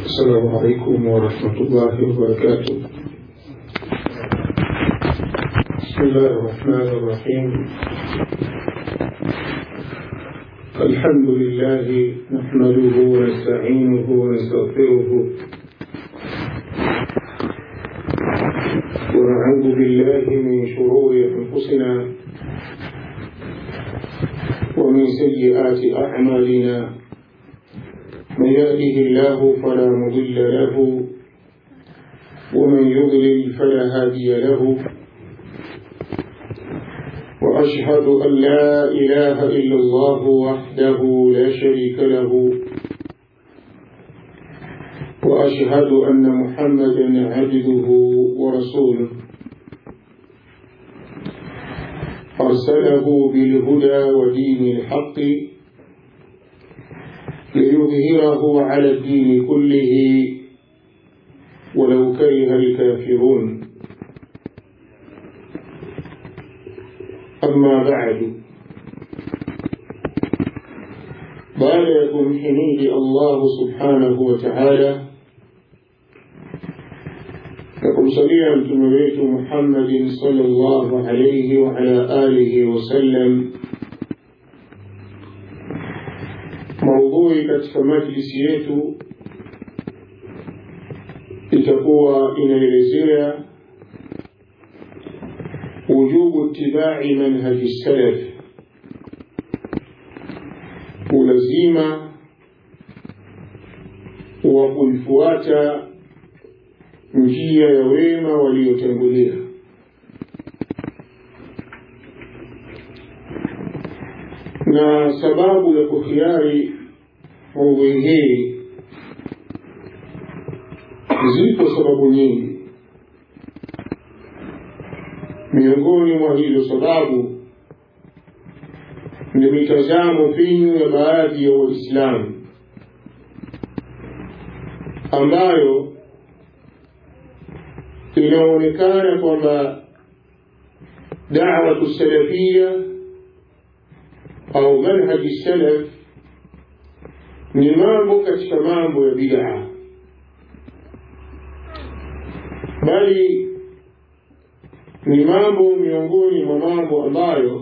السلام عليكم ورحمة الله وبركاته بسم الله الرحمن الرحيم الحمد لله نحمده ونستعينه ونستغفره ونعوذ بالله من شرور أنفسنا ومن سيئات أعمالنا من يهده الله فلا مضل له ومن يضلل فلا هادي له وأشهد أن لا إله إلا الله وحده لا شريك له وأشهد أن محمدا عبده ورسوله أرسله بالهدى ودين الحق ليظهره على الدين كله ولو كره الكافرون أما بعد baada ya kumhimidi allahu subhanahu wa taala na kumsalia mtume wetu muhammadin salllahu alaihi waala alihi wasallam maudhui katika majlisi yetu itakuwa inaelezea wujubu ittibai manhaji salaf ulazima wa kuifuata njia ya wema waliotangulia na sababu ya kuhiari maudhui hii zipo sababu nyingi miongoni mwa hizo sababu ni mitazamo finyu ya baadhi ya waislamu ambayo inaonekana kwamba dawatu salafia au manhaji salaf ni mambo katika mambo ya bid'a bali ni mambo miongoni mwa mambo ambayo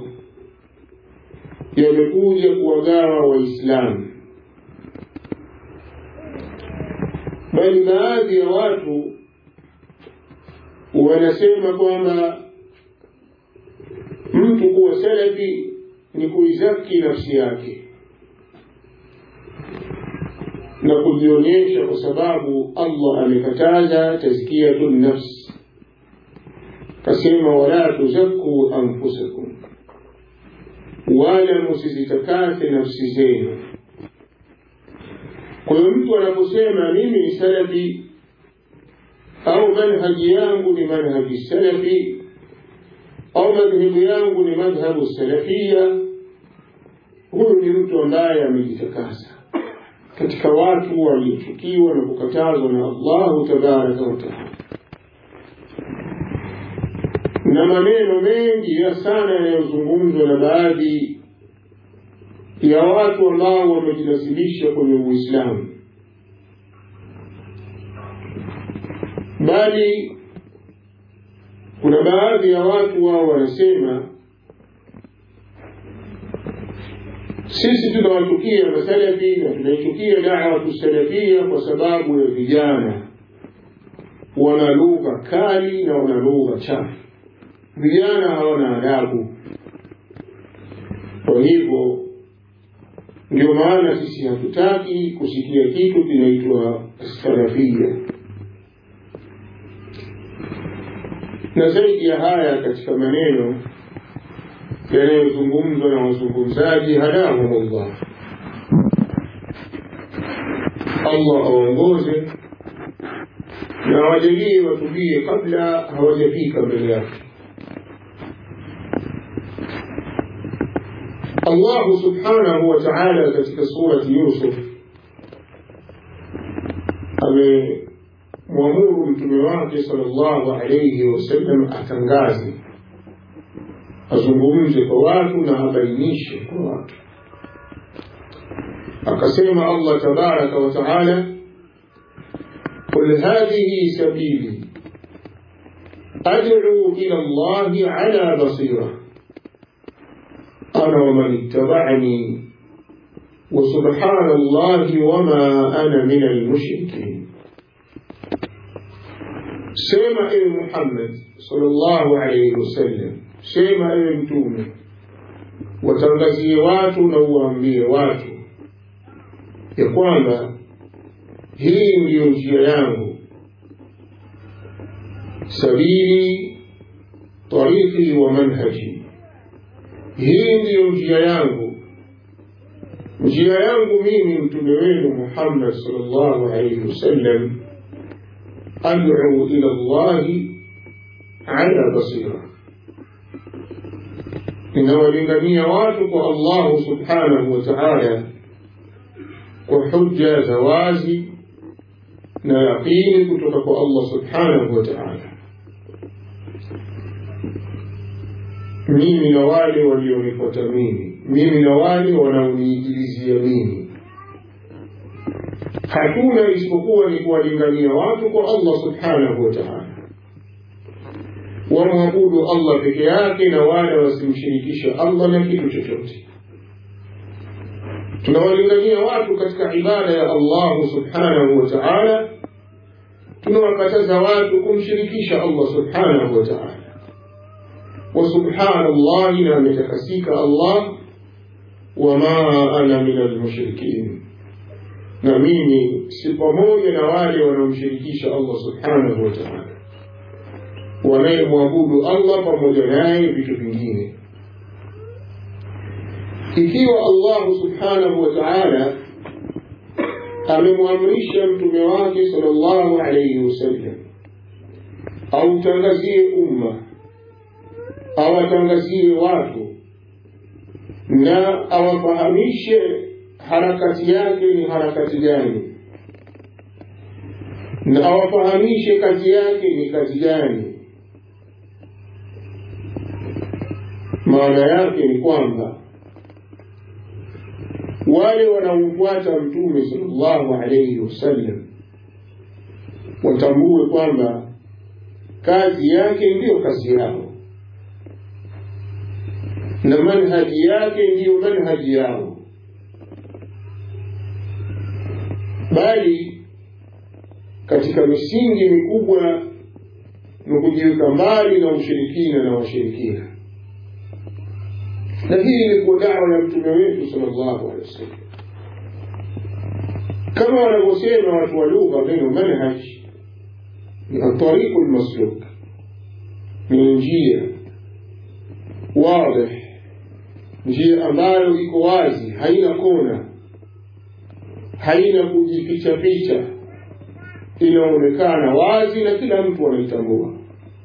yamekuja kuwagawa waislamu bali baadhi ya watu wanasema kwamba mtu kuwa salafi ni kuizaki nafsi yake na kujionyesha kwa sababu allah amekataza tazkiyatu nafsi kasema wala tuzakuu anfusakum wala musizitakase nafsi zenu kwa hiyo mtu anaposema mimi ni salafi au manhaji yangu ni manhaji salafi au madhehebu yangu ni madhhabu salafia huyu ni mtu ambaye amejitakasa katika watu waliochukiwa na kukatazwa na allahu tabaraka wataala na maneno mengi ya sana yanayozungumzwa na baadhi ya watu ambao wamejinasibisha kwenye uislamu bali kuna baadhi ya watu wao wanasema sisi tunawachukia masalafi na tunaichukia dawatu salafia kwa sababu ya vijana wana lugha kali na wana lugha chafu vijana hawana adabu kwa hivyo ndio maana sisi hatutaki kusikia kitu kinaitwa salafia na zaidi ya haya katika maneno yanayozungumzwa na wazungumzaji hadahumullah allah awaongoze na wajalie watubie kabla hawajafika mbele yake allahu subhanahu wa taala katika surati yusuf amemwamuru mtume wake salllahu alaihi wasallam atangaze azungumze kwa watu na abainishe kwa watu akasema allah tabaraka wa taala قل هذه سبيلي أدعو إلى الله على بصيرة أنا ومن اتبعني وسبحان الله وما أنا من المشركين سيما إيه محمد صلى الله عليه وسلم سيما إيه متومه watangazie watu na uwaambie watu ya kwamba hii ndiyo njia yangu sabili tariki wa manhaji hii ndiyo njia yangu njia yangu mimi mtume wenu muhammad salllahu alaihi wasallam ad'u ila llahi ala basira ninawalingania watu kwa allahu subhanahu wa taala kwa hujja za wazi na yaqini kutoka kwa allah subhanahu wa taala mimi na wale walionifuata mimi mimi na wale wanaoniigilizia mimi hakuna isipokuwa ni kuwalingania watu kwa allah subhanahu wa taala wamwabudu allah peke yake na wala wasimshirikisha allah na kitu chochote tunawalingania watu katika ibada ya allahu subhanahu wa taala tunawakataza watu kumshirikisha allah subhanahu wa taala وسبحان الله لا متكسيك الله وما أنا من المشركين na mimi si pamoja na wale wanaomshirikisha allah subhanahu wa taala wanayemwabudu allah pamoja naye vitu vingine ikiwa allahu subhanahu wa taala amemwamrisha mtume wake sal llahu alaihi wasallam autangazie umma awatangazie watu na awafahamishe harakati yake ni harakati gani na awafahamishe kazi yake ni kazi gani maana yake ni kwamba wale wanaomfuata mtume salllahu alaihi wasallam watambue kwamba kazi yake ndiyo kazi yao na manhaji yake ndiyo manhaji yao bali katika misingi mikubwa ni kujiweka mbali na ushirikina na washirikina na hii ilikuwa dawa ya mtume wetu sal llahu alehi wasallam kama wanavyosema watu wa lugha neno manhaj ni atariqu lmasluk ni njia wadih njia ambayo iko wazi haina kona haina kujificha ficha inaonekana wazi na kila mtu anaitambua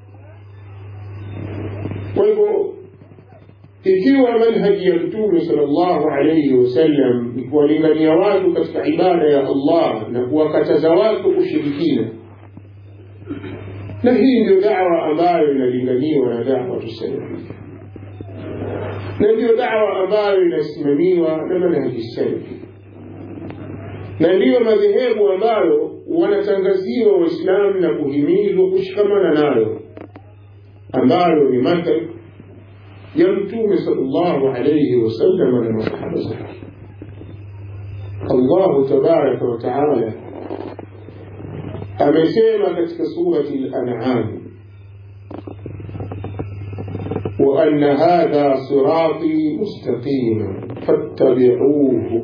kwa hivyo ikiwa manhaji ya mtume sal llahu alaihi wasallam ni kuwalingania watu katika ibada ya allah na kuwakataza watu kushirikina na hii ndio dawa ambayo inalinganiwa na dawa tusalafia na ndiyo dawa ambayo inasimamiwa na manhaji salafi na ndiyo madhehebu ambayo wanatangaziwa waislamu na kuhimizwa kushikamana nayo ambayo ni madhhab ya mtume salllahu alaihi wasallam na masahaba zake allahu tabaraka wataala amesema katika surati lanam وأن هذا صراطي مستقيما فاتبعوه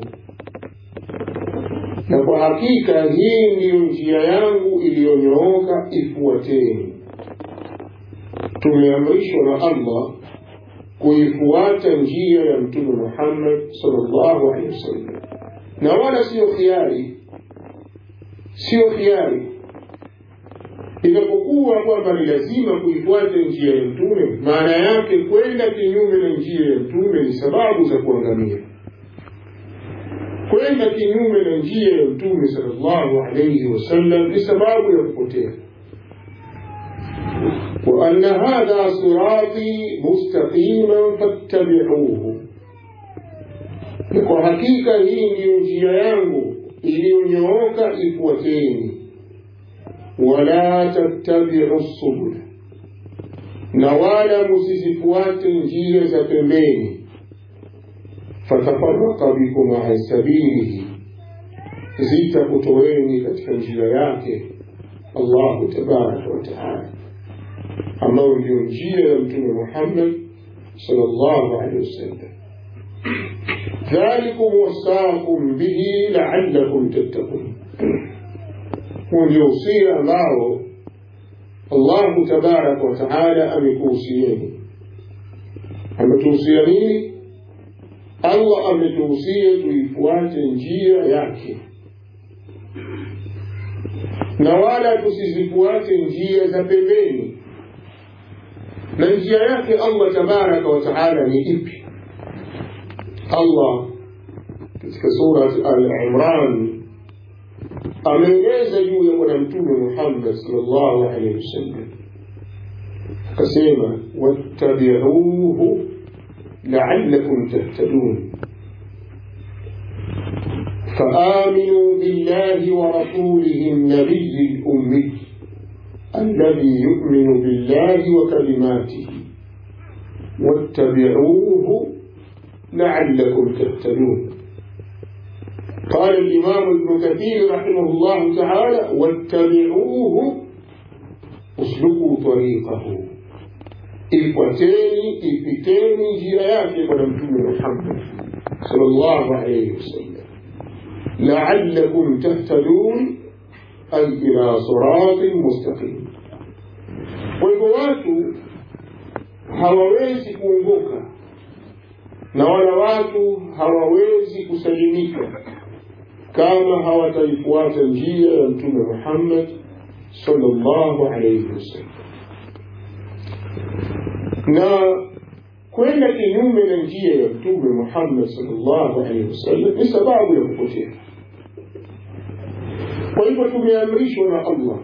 na kwa hakika hii ndiyo njia yangu iliyonyooka ifuateni tumeamrishwa na allah kuifuata njia ya mtume muhammad salllahu alehi wasallam na wala siyo khiari siyo khiari inapokuwa kwamba ni lazima kuifuata njia ya mtume maana yake kwenda kinyume na njia ya mtume ni sababu za kuangamia kwenda kinyume na njia ya mtume salllahu alaihi wasallam ni sababu ya kupotea وأن هذا صراطي مستقيما فاتبعوه kwa hakika hii ndiyo njia yangu iliyonyooka ifuateni wala tattabiu subula na wala musizifuate njia za pembeni fatafaraka bikum an sabilihi zitakutoweni katika njia yake allahu tabaraka wataala ambayo ndio njia ya mtume muhammad sallallahu alaihi wasallam dhalikum wasaakum bihi laalakum tattaqun huu ndio usia ambao allahu tabaraka wataala amekuhusieni ametuhusia nini allah ametuhusia tuifuate njia yake na wala tusizifuate njia za pembeni na njia yake allah tabaraka wataala ni ipi allah katika surat al-imran ameeleza juu ya bwana mtume muhammad salllahu alaihi wasallam akasema wattabiuhu laalakum tahtadun فآمنوا بالله ورسوله النبي الأمي الذي يؤمن بالله وكلماته واتبعوه لعلكم تهتدون قال الإمام ابن كثير رحمه الله تعالى واتبعوه اسلكوا طريقه ifuateni ipiteni njia yake bwana mtume muhammad salllahu alaihi wasallam laalakum tahtadun ay ila siratin mustaqim kwa hivyo watu hawawezi kuongoka na wala watu hawawezi kusalimika kama hawataifuata njia ya mtume muhammad salllahu alaihi wasallam na kwenda kinyume na njia ya mtume muhammad salllahu alaihi wasallam ni sababu ya kupotea kwa hivyo tumeamrishwa na allah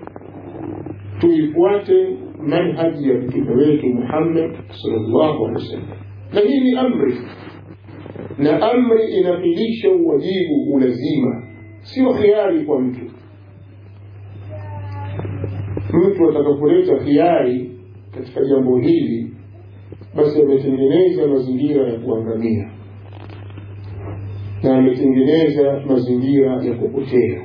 tuifuate manhaji ya mtume wetu muhammad salllahu alehi wasallam na hii ni amri na amri inafilisha uwajibu ulazima sio khiari kwa mtu mtu atakapoleta khiari katika jambo hili basi ametengeneza mazingira ya kuangamia na ametengeneza mazingira ya kupotea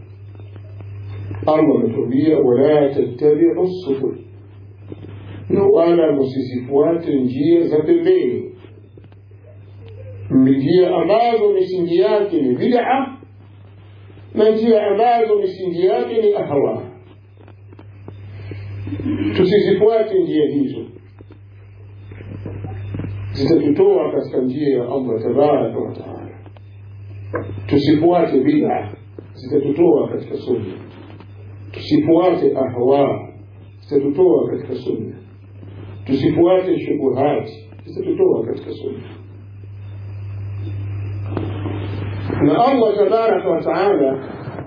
allah ametuambia wala tattabiu subul na wala msizifuate njia za pembeni njia ambazo misingi yake ni bid'a na njia ambazo misingi yake ni ahwa tusizifuate njia hizo zitatutoa katika njia ya allah tabaraka wataala tusifuate bid'a zitatutoa katika sunna tusifuate ahwa zitatutoa katika sunna tusifuate shubuhati zitatutoa katika sunna na allah tabaraka wataala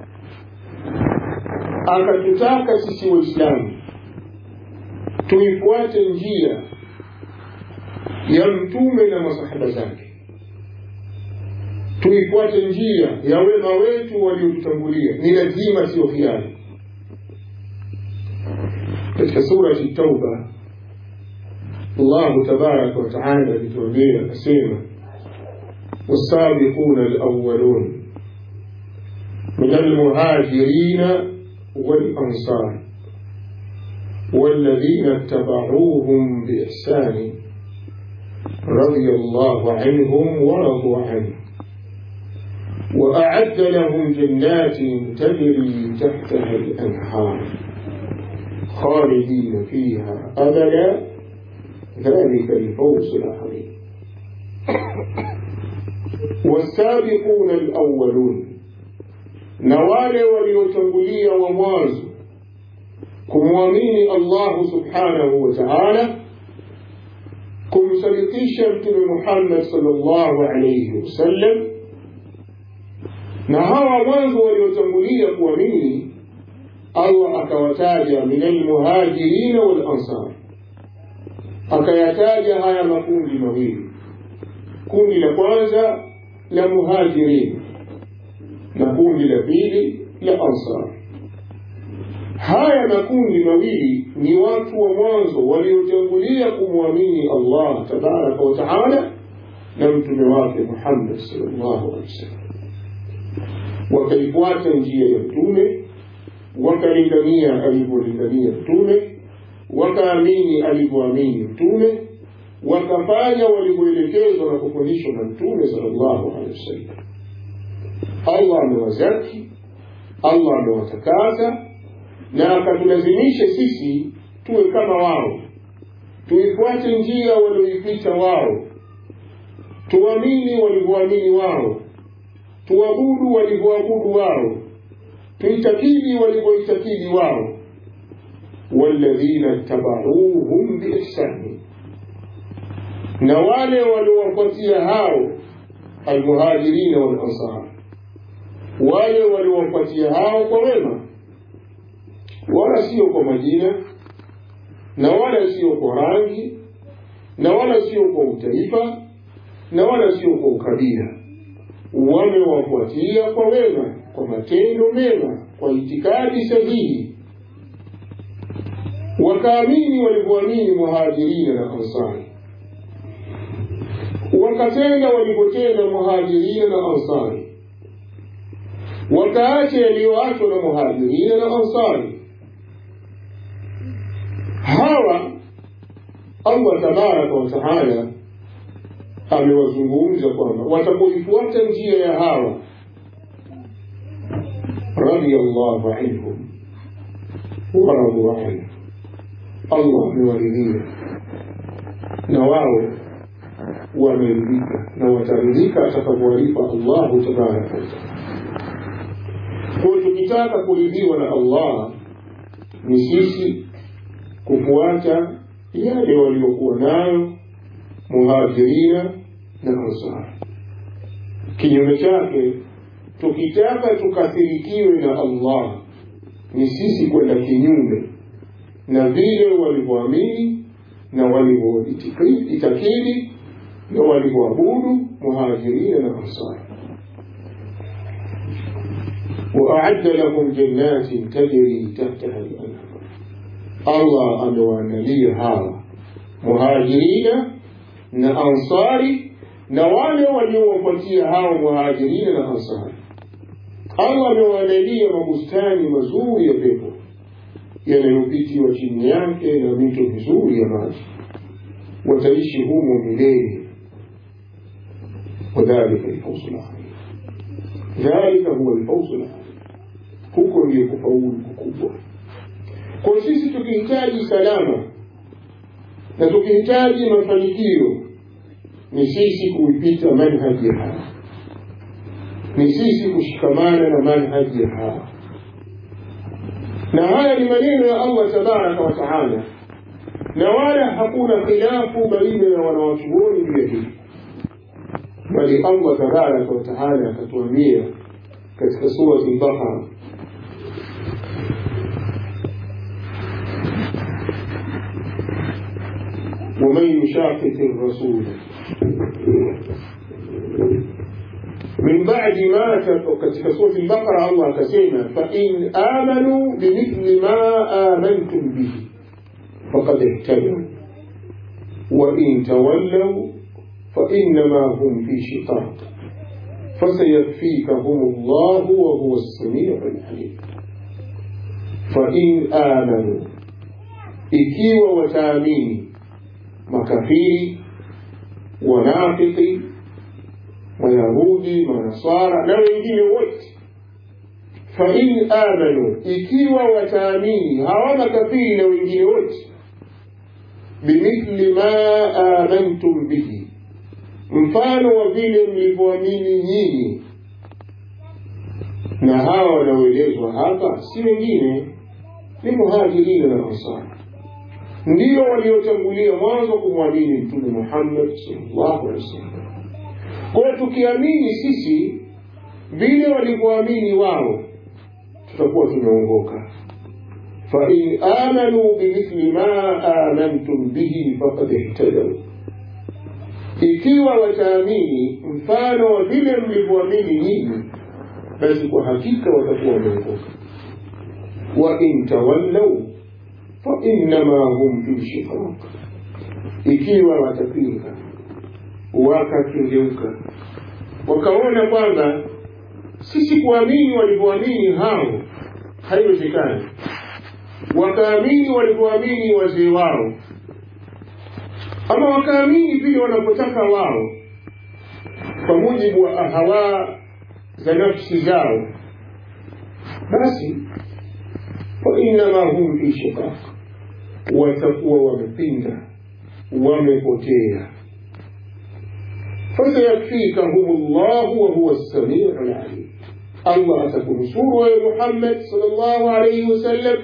akatutaka sisi waislamu tuifuate njia ya mtume na masahaba zake tuifuate njia ya wema wetu waliotutangulia ni lazima sio hiari katika surati tauba allahu tabaraka wataala alituambia akasema والسابقون الأولون من المهاجرين والأنصار والذين اتبعوهم بإحسان رضي الله عنهم ورضوا عنه وأعد لهم جنات تجري تحتها الأنهار خالدين فيها أبدا ذلك الفوز العظيم والسابقون الأولون نوال وليتنبلي ومواز kumwamini allahu subhanahu wa taala kumsadikisha mtume muhammad salllahu alaihi wasallam na hawa mwanzo waliotangulia kuamini allah akawataja min almuhajirina walansar akayataja haya makundi mawili kundi la kwanza la muhajirin na kundi la pili la ansar haya makundi mawili ni watu wa mwanzo waliotangulia kumwamini Allah tabaraka wa taala na mtume wake Muhammad sallallahu alaihi wasallam, wakaifuata njia ya mtume, wakalingania alivyolingania mtume, wakaamini alivyoamini mtume, wakafanya walivyoelekezwa na kufundishwa na mtume sallallahu alaihi wasallam. Allah amewazaki, Allah amewatakasa na akatulazimisha sisi tuwe kama wao, tuifuate njia walioipita wao, tuamini walivyoamini wao, tuabudu walivyoabudu wao, tuitakidi walivyoitakidi wao. walladhina tabauhum biihsani, na wale waliowafuatia hao almuhajirina walansar, wale waliowafuatia hao kwa wema wala sio kwa majina na wala sio kwa rangi na wala sio kwa utaifa na wala sio kwa ukabila. Wamewafuatia kwa wema, kwa matendo mema, kwa itikadi sahihi, wakaamini walivyoamini muhajirina na ansari, wakatenda walivyotenda muhajirina na ansari, wakaacha yaliyoachwa na muhajirina na ansari hawa Allah tabaraka wa taala amewazungumza kwamba watapoifuata njia ya hawa radiyallahu anhum waradu anhu, Allah amewaridhia na wao wameridhika na wataridhika atakavyowalipa Allahu tabaraka wa taala. Kwa tukitaka kuridhiwa na Allah ni sisi kufuata yale waliokuwa nayo muhajirina na ansar. Kinyume chake, tukitaka tukathirikiwe na Allah ni sisi kwenda kinyume na vile walivyoamini na walivyoitakidi na walivyoabudu muhajirina na ansar. وأعد لهم جنات تجري تحتها الأنهار Allah amewaandalia hawa muhajirina na ansari na wale waliowafuatia hawa muhajirina na ansari. Allah amewaandalia mabustani mazuri ya pepo yanayopitiwa chini yake na mito mizuri ya maji, wataishi humo milele. Wadhalika lfauzu ladhim, dhalika huwa lfauzu ladhim, huko ndiyo kufaulu kukubwa. Kwa sisi tukihitaji salama na tukihitaji mafanikio, ni sisi kuipita manhaji ya hawa, ni sisi kushikamana na manhaji ya hawa. Na haya ni maneno ya Allah tabaraka wa taala, na wala hakuna khilafu baina ya wanawachuoni juu ya hili, bali Allah tabaraka wa taala akatuambia katika surati al-Baqara ومن يشاقق الرسول من بعد ما katika surati al-Baqara Allah akasema fa in amanu bimithli ma amantum bihi faqad ihtadaw wa in tawallaw fa innama hum fi shiqaq فسيكفيكهم الله وهو السميع العليم فإن آمنوا ikiwa wataamini makafiri wanafiki mayahudi manasara na wengine wote fain amanu ikiwa wataamini hawa makafiri na wengine wote bimithli ma amantum bihi mfano wa vile mlivyoamini nyinyi na hawa wanaoelezwa hapa si wengine ni muhajirina na ansari ndio waliotangulia mwanzo kumwamini mtume Muhammad sallallahu alaihi wasallam. Kwa tukiamini sisi vile walivyoamini wao, tutakuwa tumeongoka. fa in amanu bimithli ma amantum bihi faqad ihtadaw, ikiwa wataamini mfano wa vile mlivyoamini nyinyi, basi kwa hakika watakuwa wameongoka. wain tawallau fainama hum fi shiqaq ikiwa watapinga wakakengeuka wakaona kwamba sisi kuamini walivyoamini hao haiwezekani wakaamini walivyoamini wazee wao ama wakaamini vile wanapotaka wao kwa mujibu wa ahawa za nafsi zao basi fainama hum fi shiqaq watakuwa wamepinda wamepotea fasayakfikahum llahu wahuwa lsamiu lalim allah atakunusuru wewe muhammad salllahu alaihi wasallam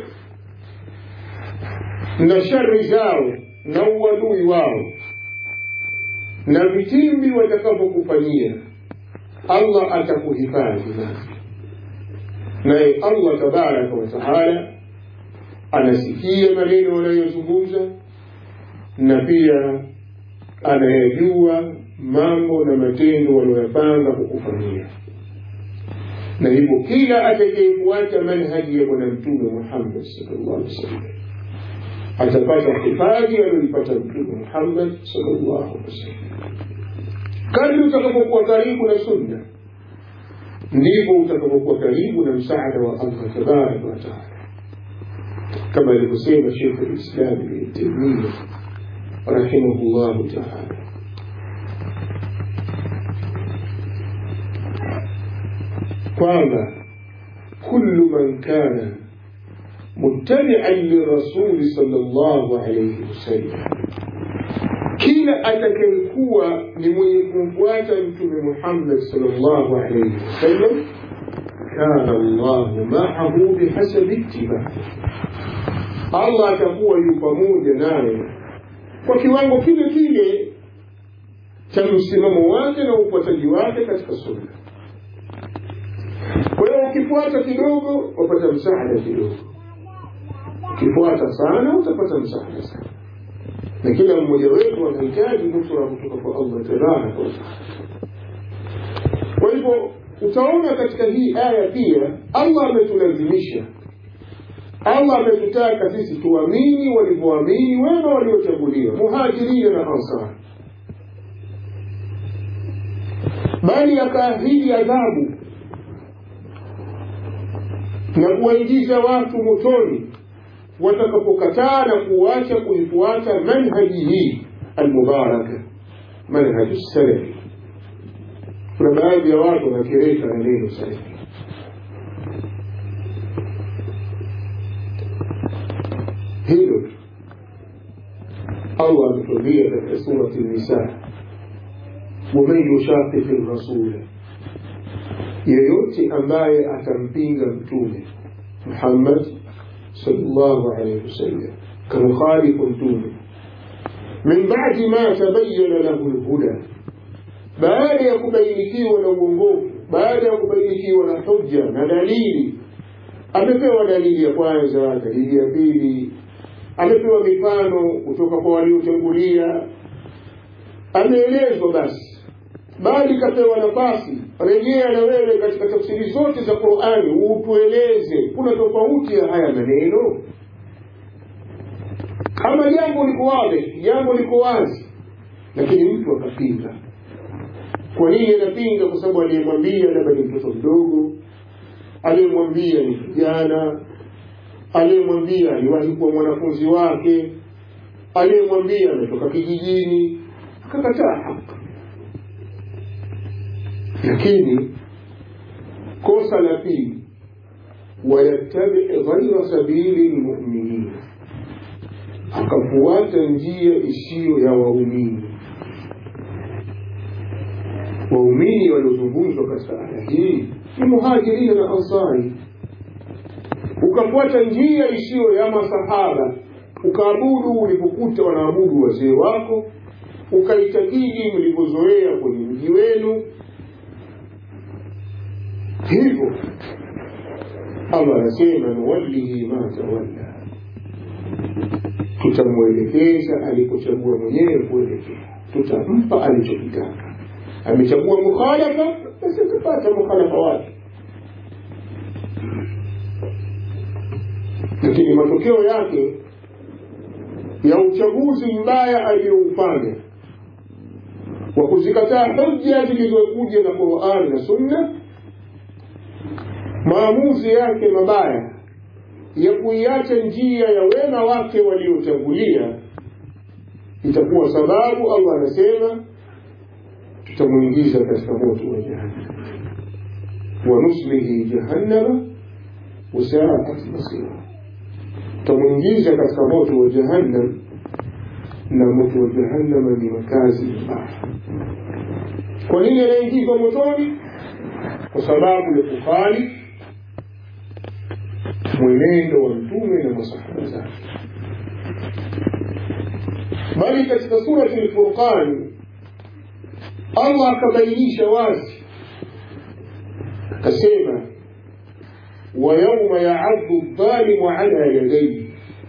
na shari zao na uadui wao na vitimbi watakavyokufanyia allah atakuhifadhi navyo naye allah tabaraka wataala anasikia maneno wanayozungumza na pia anayajua mambo na matendo walioyapanga kukufanyia na hivyo kila atakayefuata manhaji ya bwana mtume muhammad salllah alih wasallam atapata hifadhi aliyoipata mtume muhammad salllahu alih wasallam kadri utakapokuwa karibu na sunna ndivyo utakapokuwa karibu na msaada wa allah tabaraka wataala kama alivyosema shekhu lislam ibni taimia rahimahullahu taala kwamba kullu man kana muttabian lirasuli salllahu alaihi wasallam kila atakayekuwa ni mwenye kumfuata mtume muhammad salllahu alaihi wasallam kana llahu maahu bihasabi ittibai allah atakuwa yu pamoja naye kwa kiwango kile kile cha msimamo wake na ufuataji wake katika sunna kwa hiyo ukifuata kidogo wapata msaada kidogo ukifuata sana utapata msaada sana na kila mmoja wetu anahitaji nusura kutoka kwa allah tabaraka wataala kwa hivyo utaona katika hii aya pia allah ametulazimisha allah ametutaka sisi tuamini walivyoamini wema waliochaguliwa muhajirina na ansari bali akaahidi adhabu na kuwaingiza watu motoni watakapokataa na kuacha kuifuata manhaji hii almubaraka manhaji salafi kuna baadhi ya watu wanakereka na neno salafi hilo tu allah ametuambia katika surati nisa waman yushaqiqi rasula yeyote ambaye atampinga mtume muhammad sallallahu alaihi wasallam kamukhalifu mtume min badi ma tabayana lahu lhuda baada ya kubainikiwa na uongofu baada ya kubainikiwa na hujja na dalili amepewa dalili ya kwanza dalili ya pili amepewa mifano kutoka kwa waliotangulia ameelezwa basi bali kapewa nafasi rejea na wewe katika tafsiri zote za qurani utueleze kuna tofauti ya haya maneno ama jambo liko wazi jambo liko wazi lakini mtu akapinga kwa nini anapinga kwa sababu aliyemwambia labda ni mtoto mdogo aliyemwambia ni kijana aliyemwambia aliwahi kuwa mwanafunzi wake aliyemwambia ametoka kijijini akakataa haki lakini kosa la pili wayattabi ghaira sabili lmuminin akafuata njia isiyo ya waumini waumini waliozungumzwa katika aya hii ni muhajirina na ansari ukafuata njia isiyo ya masahaba ukaabudu ulipokuta wanaabudu wazee wako ukaitakidi mlivyozoea kwenye mji wenu hivyo allah anasema nuwallihi ma tawalla tutamwelekeza alipochagua mwenyewe kuelekea tutampa alichokitaka amechagua mukhalafa basi atapata mukhalafa wake lakini matokeo yake ya uchaguzi mbaya aliyoufanya wa kuzikataa hoja zilizokuja na qurani na sunna maamuzi yake mabaya ya kuiacha njia ya wema wake waliotangulia itakuwa sababu allah anasema tutamwingiza katika moto wa jahannam wanuslihi jahannama wasaat masira tutamwingiza katika moto wa jahannam na moto wa jahannama ni makazi mabaya kwa nini anaingizwa motoni kwa sababu ya kukhali mwenendo wa mtume na masahaba zake bali katika surati lfurqani allah akabainisha wazi akasema ويوم يعض الظالم على يديه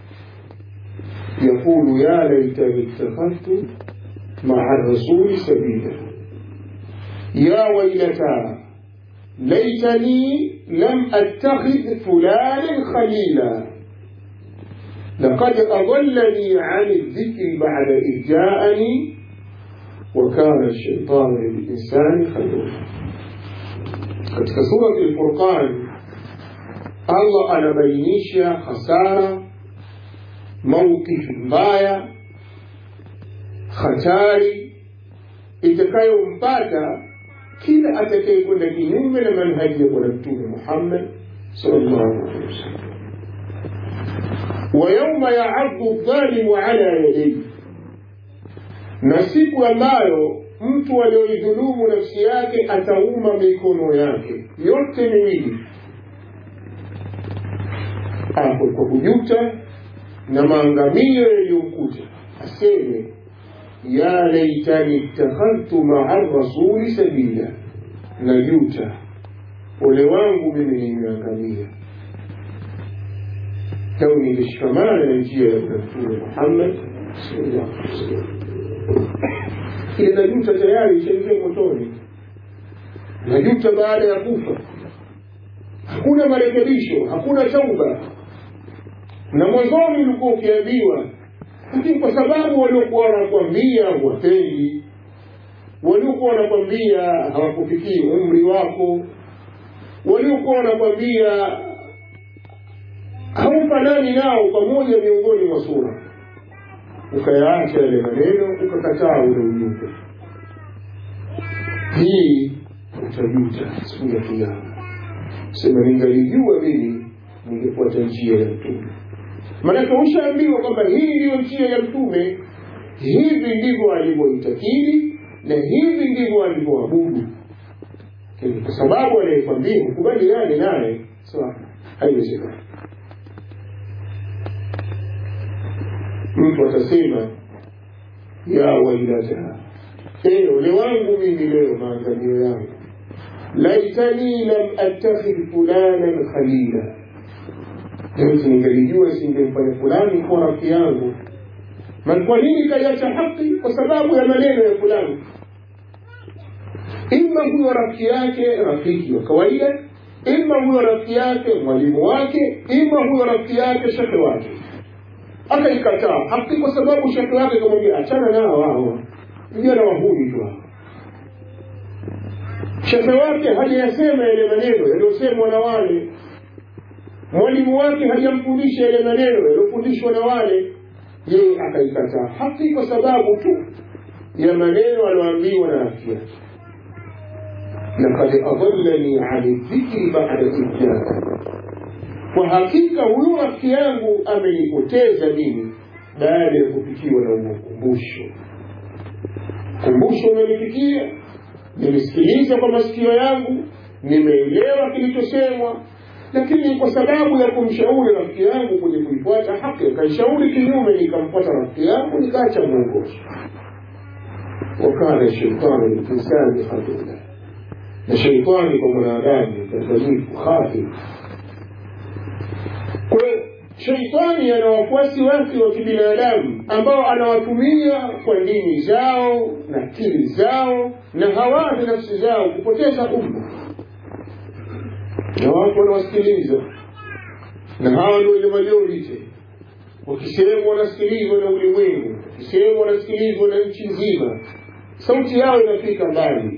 يقول يا ليتني اتخذت مع الرسول سبيلا يا ويلتى ليتني لم اتخذ فلانا خليلا لقد اضلني عن الذكر بعد اذ جاءني وكان الشيطان للانسان خذولا katika surati lfurqan allah anabainisha hasara maukifu mbaya hatari itakayompata kila atakayekwenda kinyume na manhaji ya bwana mtume muhammad salllahu alehi wasallam wayauma yaaddu dhalimu ala yadaihi na siku ambayo mtu aliyoidhulumu nafsi yake atauma mikono yake yote miwili hapo kwa kujuta na maangamio yaliyomkuta aseme ya laitani ittakhadhtu maa rasuli sabila najuta ole wangu mimi nimeangamia lau ningeshikamana na njia ya bwana mtume muhammad sallallahu alaihi wasallam ile najuta tayari ishaingia motoni najuta baada ya kufa hakuna marekebisho hakuna tauba na mwanzoni ulikuwa ukiambiwa lakini kwa sababu waliokuwa wanakwambia wapendi waliokuwa wanakwambia hawakufikii umri wako waliokuwa wanakwambia haufanani nao pamoja miongoni mwa sura ukayaacha yale maneno ukakataa ule ujumbe hii utajuta siku ya kiama sema ningalijua mimi ningefuata njia ya mtume maanake ushaambiwa kwamba hii ndiyo njia ya mtume hivi ndivyo alivyoitakili na hivi ndivyo alivyoabudu kwa sababu anayekwambia hukubaliane naye sawa haiwezekani mtu atasema ya wailata ee ole wangu mimi leo maangamio yangu laitani lam attakhidh fulanan khalila Laiti ningalijua singemfanya fulani kuwa rafiki yangu. Man, kwa nini kaiacha haki? Kwa sababu ya maneno ya fulani. Ima huyo rafiki yake rafiki wa kawaida, ima huyo rafiki yake mwalimu wake, ima huyo rafiki yake shekhe wake. Akaikataa haki kwa sababu shekhe wake kamwambia achana nao hao, vijana wahuni tu hao. Shekhe wake hajayasema yale maneno yaliyosemwa na wale mwalimu wake hajamfundisha yale maneno yaliyofundishwa na wale yeye akaikataa haki kwa sababu tu ya maneno aliyoambiwa na rafiki yake lakad adallani ani dhikri bada idjaa kwa hakika huyu rafiki yangu amenipoteza mimi baada ya kufikiwa na ukumbusho kumbusho umenifikia nimesikiliza kwa masikio yangu nimeelewa kilichosemwa lakini kwa sababu ya kumshauri rafiki yangu kwenye kuifuata haki akaishauri kinyume nikamfuata rafiki yangu nikaacha mwongozo wakana sheitani linsani khadula na sheitani kwa mwanadamu mdanganyifu khafil kwa sheitani ana wafuasi wake wa kibinadamu ambao anawatumia kwa dini zao na akili zao na hawazi nafsi zao kupoteza umma na watu wanawasikiliza na hawa ndio ile majority wakisema wanasikilizwa na ulimwengu wakisema wanasikilizwa na nchi nzima sauti yao inafika mbali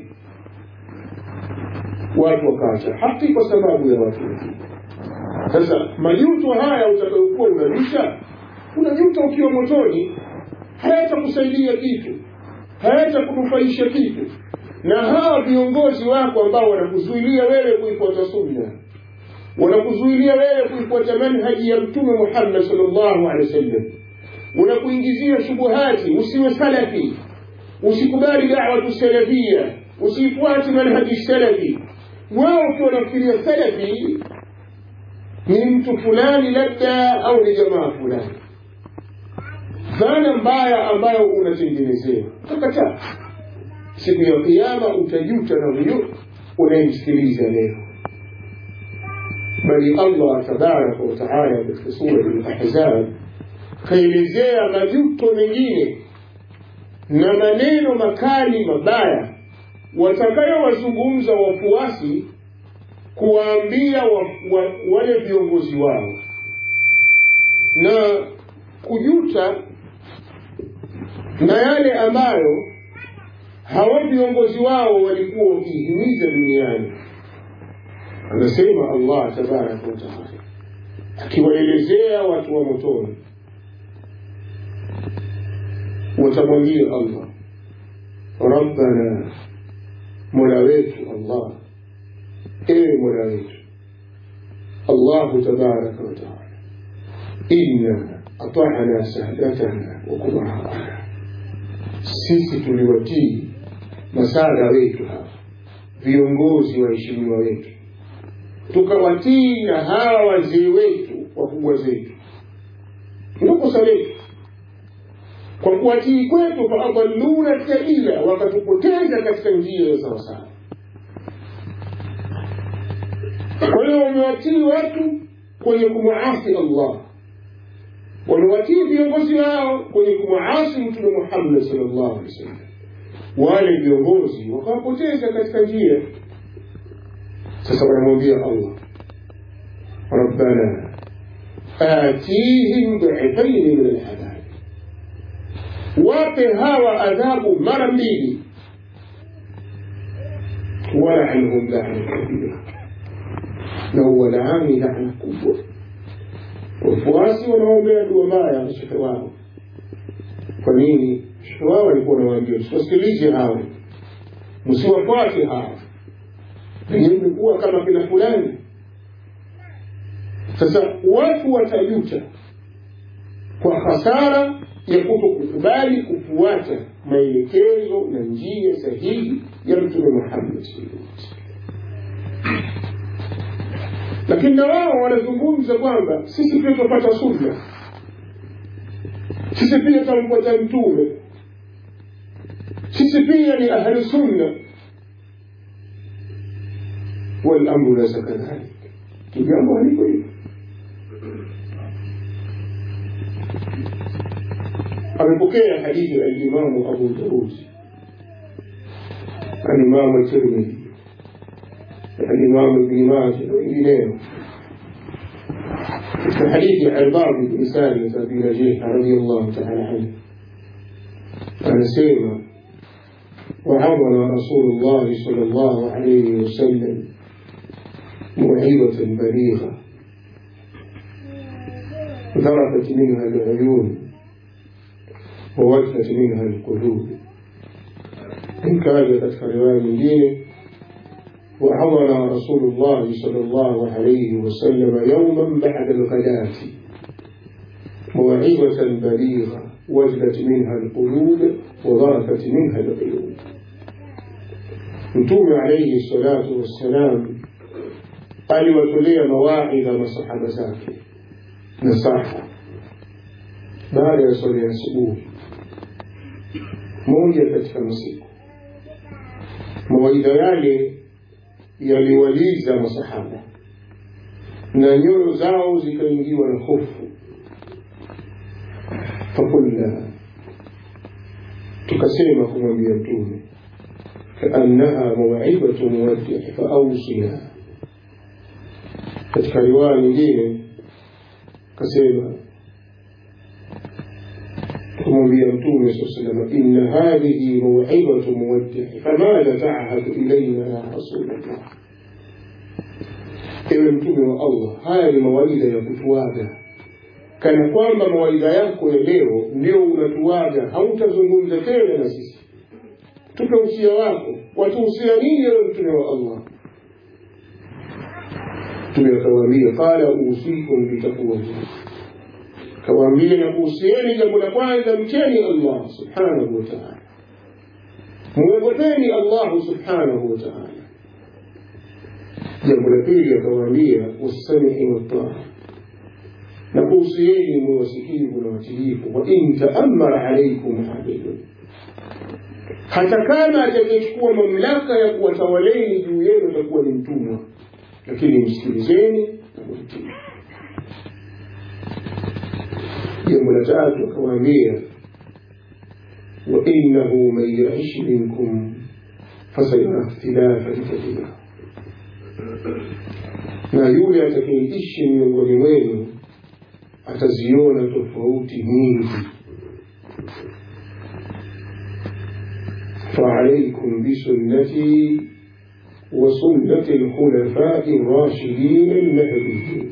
watu wakaacha haki kwa sababu ya watu wengine sasa majuto haya utakayokuwa unavisha unajuta ukiwa motoni hayatakusaidia kitu hayatakunufaisha kitu na hawa viongozi wako ambao wanakuzuilia wewe kuifuata sunna wanakuzuilia wewe kuifuata manhaji ya mtume muhammad salllahu alehi wasallam unakuingizia shubuhati usiwe salafi usikubali dawatu salafia usifuate manhaji salafi wao ukiwa unafikiria salafi ni mtu fulani labda au ni jamaa fulani dhana mbaya ambayo unatengenezewa utakataa siku ya kiama utajuta na huyo unayemsikiliza leo bali allah tabaraka wataala katika sura lahzab kaelezea majuto mengine na maneno makali mabaya watakayowazungumza wafuasi kuwaambia wa, wa, wale viongozi wao na kujuta na yale ambayo hawa viongozi wao walikuwa wakihimiza duniani anasema allah tabaraka wataala akiwaelezea watu wa motoni watamwambia allah rabbana mola wetu allah ewe mola wetu allahu tabaraka wataala inna atana sadatana wa kubaraana sisi tuliwatii masada wetu hawa viongozi waheshimiwa wetu tukawatii na hawa wazee wetu wakubwa zetu ndio kosa letu kwa kuwatii kwetu faadalluna sabila wakatupoteza katika njia ya sawasawa kwa hiyo wamewatii watu kwenye kumwasi allah wamewatii viongozi wao kwenye kumwasi mtume muhammad salllahu alehi wasallam wale viongozi wakawapoteza katika njia sasa wanamwambia allah rabbana atihim dhifaini min alhadhabi wape hawa adhabu mara mbili walaanhum lana kabira na uwalaani laana kubwa wafuasi wanaombea dua mbaya mashehe wao kwa nini mashehe wao walikuwa wanawaambia tusiwasikilize hawa msiwafuate hawa pengine mmekuwa kama kina fulani sasa watu watajuta kwa hasara ya kuto kukubali kufuata maelekezo na njia sahihi ya mtume muhammad lakini na wao wanazungumza kwamba sisi pia tunapata sunna sisi pia tunamfuata mtume sisi pia ni ahlu sunna walamru laysa kadhalik kijambo haliko hivyo amepokea hadithi ya alimamu abu daud alimamu tirmidhi alimamu ibni maja na wengineo katika hadithi ya albab bni salim abi najiha radiallahu taala anhu anasema وعظنا رسول الله صلى الله عليه وسلم موعظة بليغة ذرفت منها العيون ووجلت منها القلوب إن كان katika riwaya nyingine وعظنا رسول الله صلى الله عليه وسلم يوما بعد الغداة موعظة بليغة وجلت منها القلوب وضرفت منها العيون mtume alaihi salatu wassalam aliwatolea mawaidha masahaba zake nasaha baada ya swala ya asubuhi moja katika masiku mawaidha yale yaliwaliza masahaba na nyoyo zao zikaingiwa na hofu fakulna tukasema kumwambia mtume كأنها موعظة مودع فأوصنا katika riwaya nyingine kasema kumwambia mtume saa salama inna hadhihi mawidhatu muwaddihi famadha tahadu ilaina ya rasulllah ewe mtume wa allah haya ni mawaidha ya kutuaga kana kwamba mawaidha yako ya leo ndio unatuaga hautazungumza tena na sisi tupe usia wako watuhusia nini ewe mtume wa allah mtume akawaambia qala usikum bitaqwallah kawaambia na kuhusieni jambo la kwanza mcheni allah subhanahu wa taala mwogopeni allahu subhanahu wa taala jambo la pili akawaambia wassamii wataa na kuhusieni mwe wasikivu na watiifu wa in taamara alaikum abidun hata kama atakayechukua mamlaka ya kuwatawaleni juu yenu atakuwa ni mtumwa lakini msikilizeni na mwitii jambo la tatu akawaambia wainahu man yaish minkum fasayara ikhtilafan kathira na yule atakayeishi miongoni mwenu ataziona tofauti nyingi فعليكم بسنتي وسنة الخلفاء الراشدين المهديين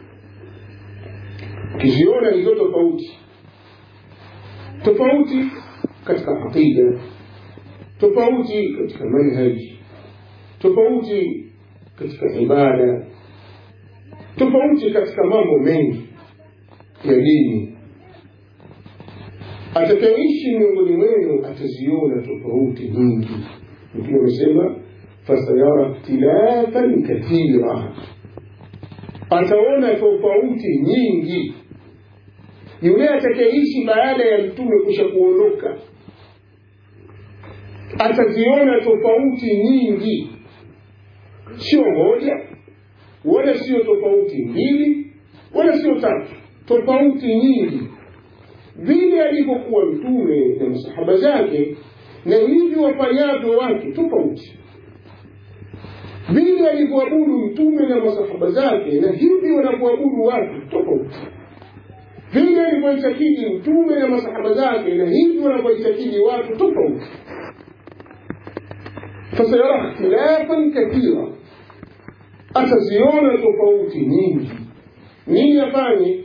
kiziona hizo tofauti tofauti katika aqida tofauti katika manhaji tofauti katika ibada tofauti katika mambo mengi ya dini atakayeishi miongoni mwenu ataziona tofauti nyingi mtume amesema fasayara ikhtilafan kathira ataona tofauti nyingi yule atakayeishi baada ya mtume kusha kuondoka ataziona tofauti nyingi sio moja wala sio tofauti mbili wala sio tatu tofauti nyingi vile alivyokuwa mtume na masahaba zake na hivi wafanyavyo watu tofauti vile alivyoabudu mtume na masahaba zake na hivi wanavyoabudu watu tofauti vile alivyoitakidi mtume na masahaba zake na hivi wanavyoitakidi watu tofauti fasayara ikhtilafan kathira ataziona tofauti nyingi nini afanye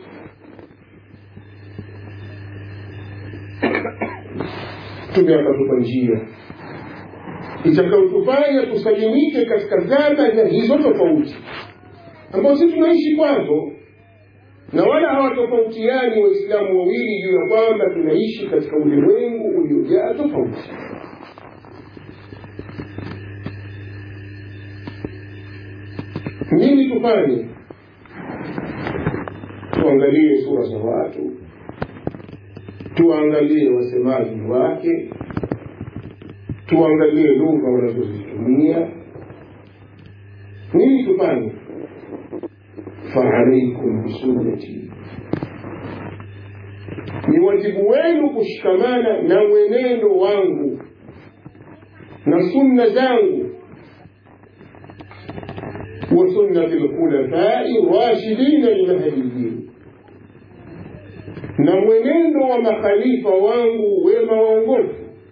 mtume akatupa njia itakayotufanya tusalimike katika zama za hizo tofauti ambazo sisi tunaishi kwazo na wala hawatofautiani waislamu wawili juu ya kwamba tunaishi katika ulimwengu uliojaa tofauti nini tufanye tuangalie sura za watu tuangalie wasemaji wake tuangalie lugha wanazozitumia nini tufanye faalaikum bisunnati ni wajibu wenu kushikamana na mwenendo wangu na sunna zangu wa sunnati lkhulafai rashidina lmahdiyin na mwenendo wa makhalifa wangu wema waongofu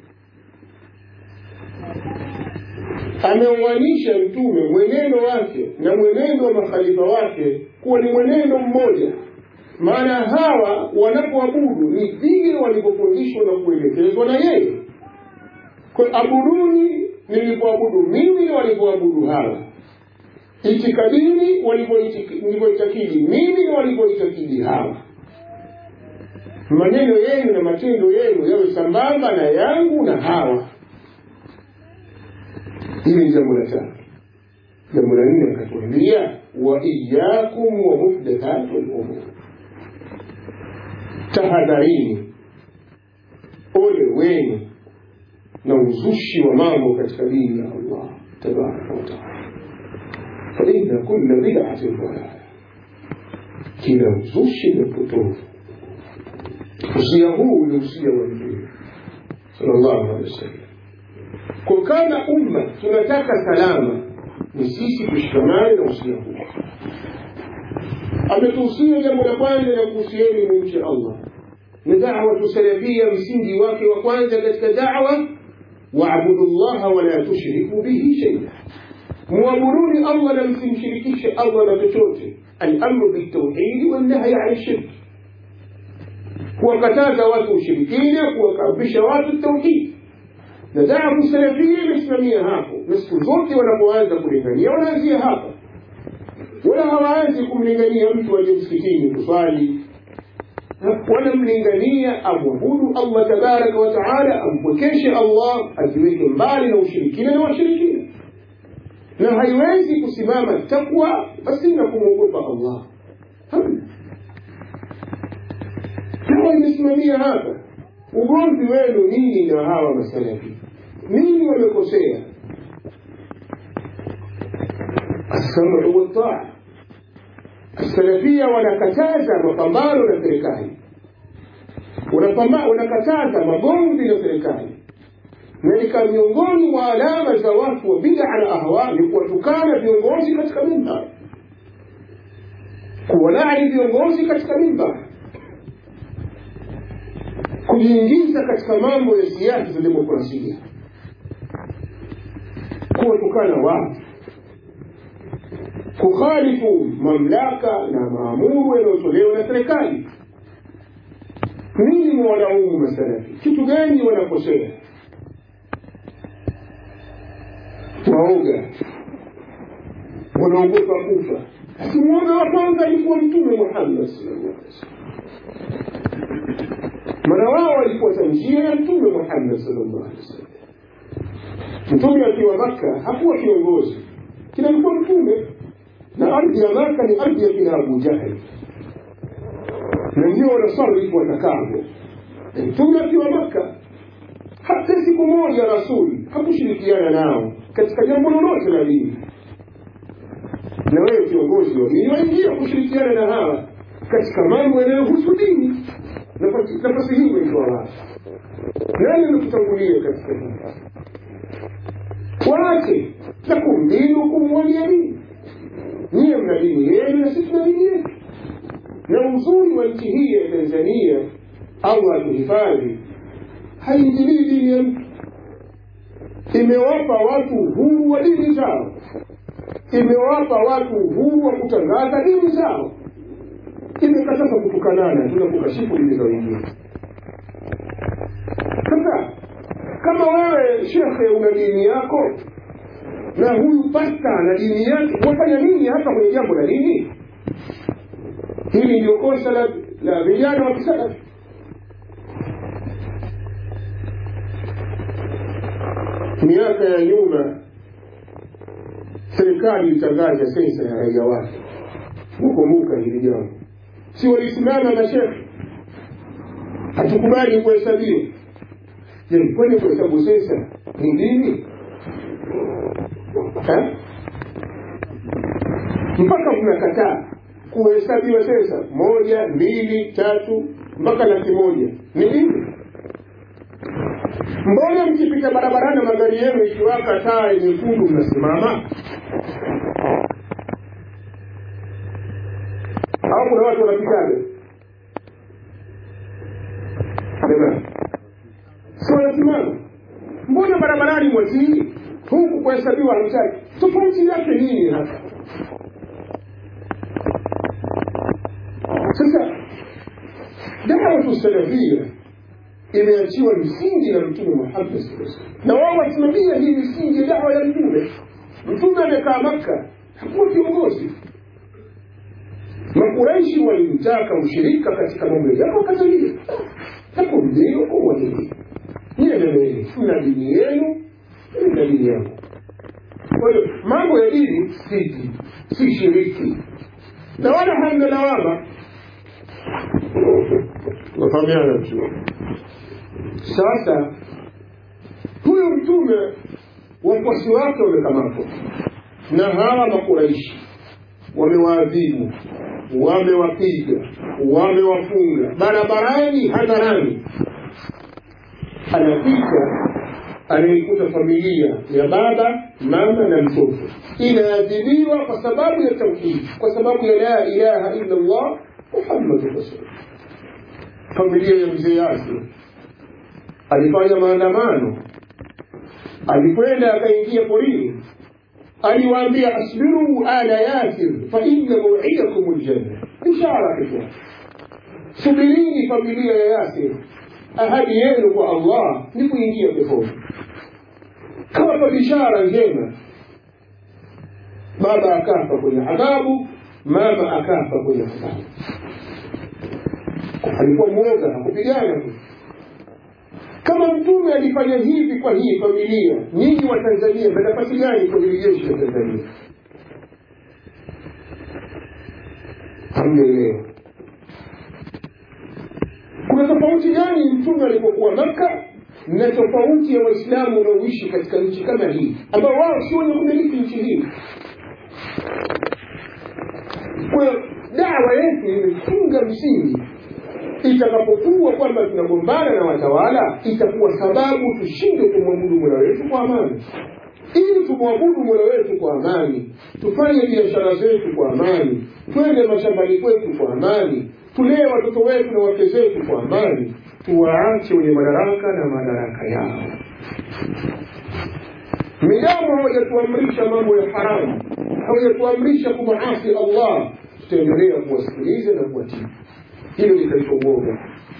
ameuanisha mtume mwenendo wake na mwenendo wa makhalifa wake kuwa ni mwenendo mmoja maana hawa wanapoabudu ni vile walivyofundishwa na kuelekezwa na yeye kwa abuduni nilivyoabudu mimi na walivyoabudu hawa itikadini walivyoitakidi mimi na walivyoitakidi hawa maneno yenu na matendo yenu yawe sambamba na yangu na hawa hili ni jambo la tatu jambo la nne akatuambia wa iyakum wa muhdathatu lumur tahadharini ole wenu na uzushi wa mambo katika dini ya allah tabaraka wataala faina kula bidatin dalala kila uzushi ni upotovu usia huu ni usia wa mtume sallallahu alaihi wasallam kwa kama umma tunataka salama ni sisi tushikamane na usia huu ametuhusia jambo la kwanza la kuhusieni mumche allah na dawatu salafia msingi wake wa kwanza katika dawa waabudu llaha wala tushriku bihi sheia muabuduni allah na msimshirikishe allah na chochote alamru biltauhidi wannahyi ani shirki kuwakataza watu ushirikina kuwakaribisha watu tauhidi na dawatu salafia imesimamia hapo na siku zote wanapoanza kulingania wanaanzia hapa wala hawaanzi kumlingania mtu aje msikitini kuswali wanamlingania amwabudu allah tabaraka wataala ampwekeshe allah ajiweke mbali na ushirikina na washirikina na haiwezi kusimama takwa pasina kumwogopa allah hamna hawa imesimamia hapa ugomvi wenu nini na hawa masalafi nini wamekosea السمع والطاعة السلفية wanakataza mapambano na serikali wanakataza magomvi na serikali na nika miongoni mwa alama za watu wa bid'a na ahwa ni kuwatukana viongozi katika mimbar kuwalaani viongozi katika mimbar kujiingiza katika mambo ya siasa za demokrasia kuwatukana watu kukhalifu mamlaka na maamuru yanayotolewa na serikali nini mwalaumu masalafi kitu gani wanakosea waoga wanaogopa kufa lakini mwoga wa kwanza alikuwa mtume muhammad sallallahu alaihi wasallam maana wao walifuata njia ya mtume muhammad sallallahu alaihi wasallam mtume akiwa makka hakuwa kiongozi kila alikuwa mtume na ardhi ya maka ni ardhi ya kina abu jahli na ndio wanasarifu watakavyo mtume akiwa maka hata siku moja rasuli hakushirikiana nao katika jambo lolote la dini na wewe kiongozi wa dini waingia kushirikiana na hawa katika mambo yanayohusu dini nafasi hii umeitoa wapi nani amekutangulia katika hii waache lakum dinukum waliya dini niye mna dini yenu na sisi tuna dini yetu na uzuri wa nchi hii ya tanzania allah atuhifadhi haingilii dini ya mtu imewapa watu uhuru wa dini zao imewapa watu uhuru wa kutangaza dini zao imekataza kutukanana tuna kukashifu dini za wengine sasa kama wewe shekhe una dini yako na huyu pasta na dini yake wafanya nini hapa kwenye jambo la dini hili ndio kosa la, la vijana wa kisalafi miaka ya nyuma serikali ilitangaza sensa ya raia wake kukumbuka hili jambo si walisimama mashekhe hatukubali kuhesabiwa je kwani kuhesabu sensa ni dini mpaka mnakataa kuhesabiwa sensa moja mbili tatu mpaka laki moja ni dini mbona mkipita barabarani magari yenu ikiwaka taa nyekundu mnasimama au kuna watu wanapitaga si wanasimama mbona barabarani mwatii huku kuhesabiwa hamtaki tofauti yake nini hapa sasa dawatu salafia imeachiwa misingi na mtume muhammad na wao wasimamia hii misingi ya dawa ya mtume mtume amekaa makka hakuwa kiongozi makuraishi walimtaka ushirika katika mambo yao wakatalia lakum dinukum walidini niye nemeni mna dini yenu mna dini yangu kwa hiyo mambo ya dini si si shiriki na wala hamna lawama nafahamiana vizuri sasa huyu mtume wafuasi wake wamekamatwa na hawa makuraishi wamewaadhibu wamewapiga wamewafunga barabarani hadharani anapita anaikuta familia ya baba mama na mtoto inaadhibiwa kwa sababu ya tauhidi kwa sababu ya la ilaha illa allah muhammadu rasulullah familia ya mzee Yasir alifanya maandamano, alikwenda akaingia porini, aliwaambia asbiru ala Yasir fa inna maw'idakum aljanna, ishara kitu, subirini familia ya Yasir, ahadi yenu kwa Allah ni kuingia peponi. Kawapa bishara njema. Baba akafa kwenye adhabu, mama akafa kwenye adhabu alikuwa mwoga hakupigana tu kama mtume alifanya hivi kwa hii familia nyinyi wa tanzania mna nafasi gani kwa hili jeshi la tanzania hamjaelewa kuna tofauti gani mtume alipokuwa maka na tofauti ya waislamu wanaoishi katika nchi kama hii ambao wao sio wenye kumiliki nchi hii kwa dawa yetu imefunga msingi itakapokuwa kwamba tunagombana na watawala itakuwa sababu tushindwe kumwabudu mola wetu kwa amani ili tumwabudu mola wetu kwa amani tufanye biashara zetu kwa amani twende mashambani kwetu kwa amani tulee watoto wetu na wake zetu kwa amani tuwaache wenye madaraka na madaraka yao midamu hawajatuamrisha mambo ya haramu hawajatuamrisha kumaasi allah tutaendelea kuwasikiliza na kuwatii hilo litaitwa uoga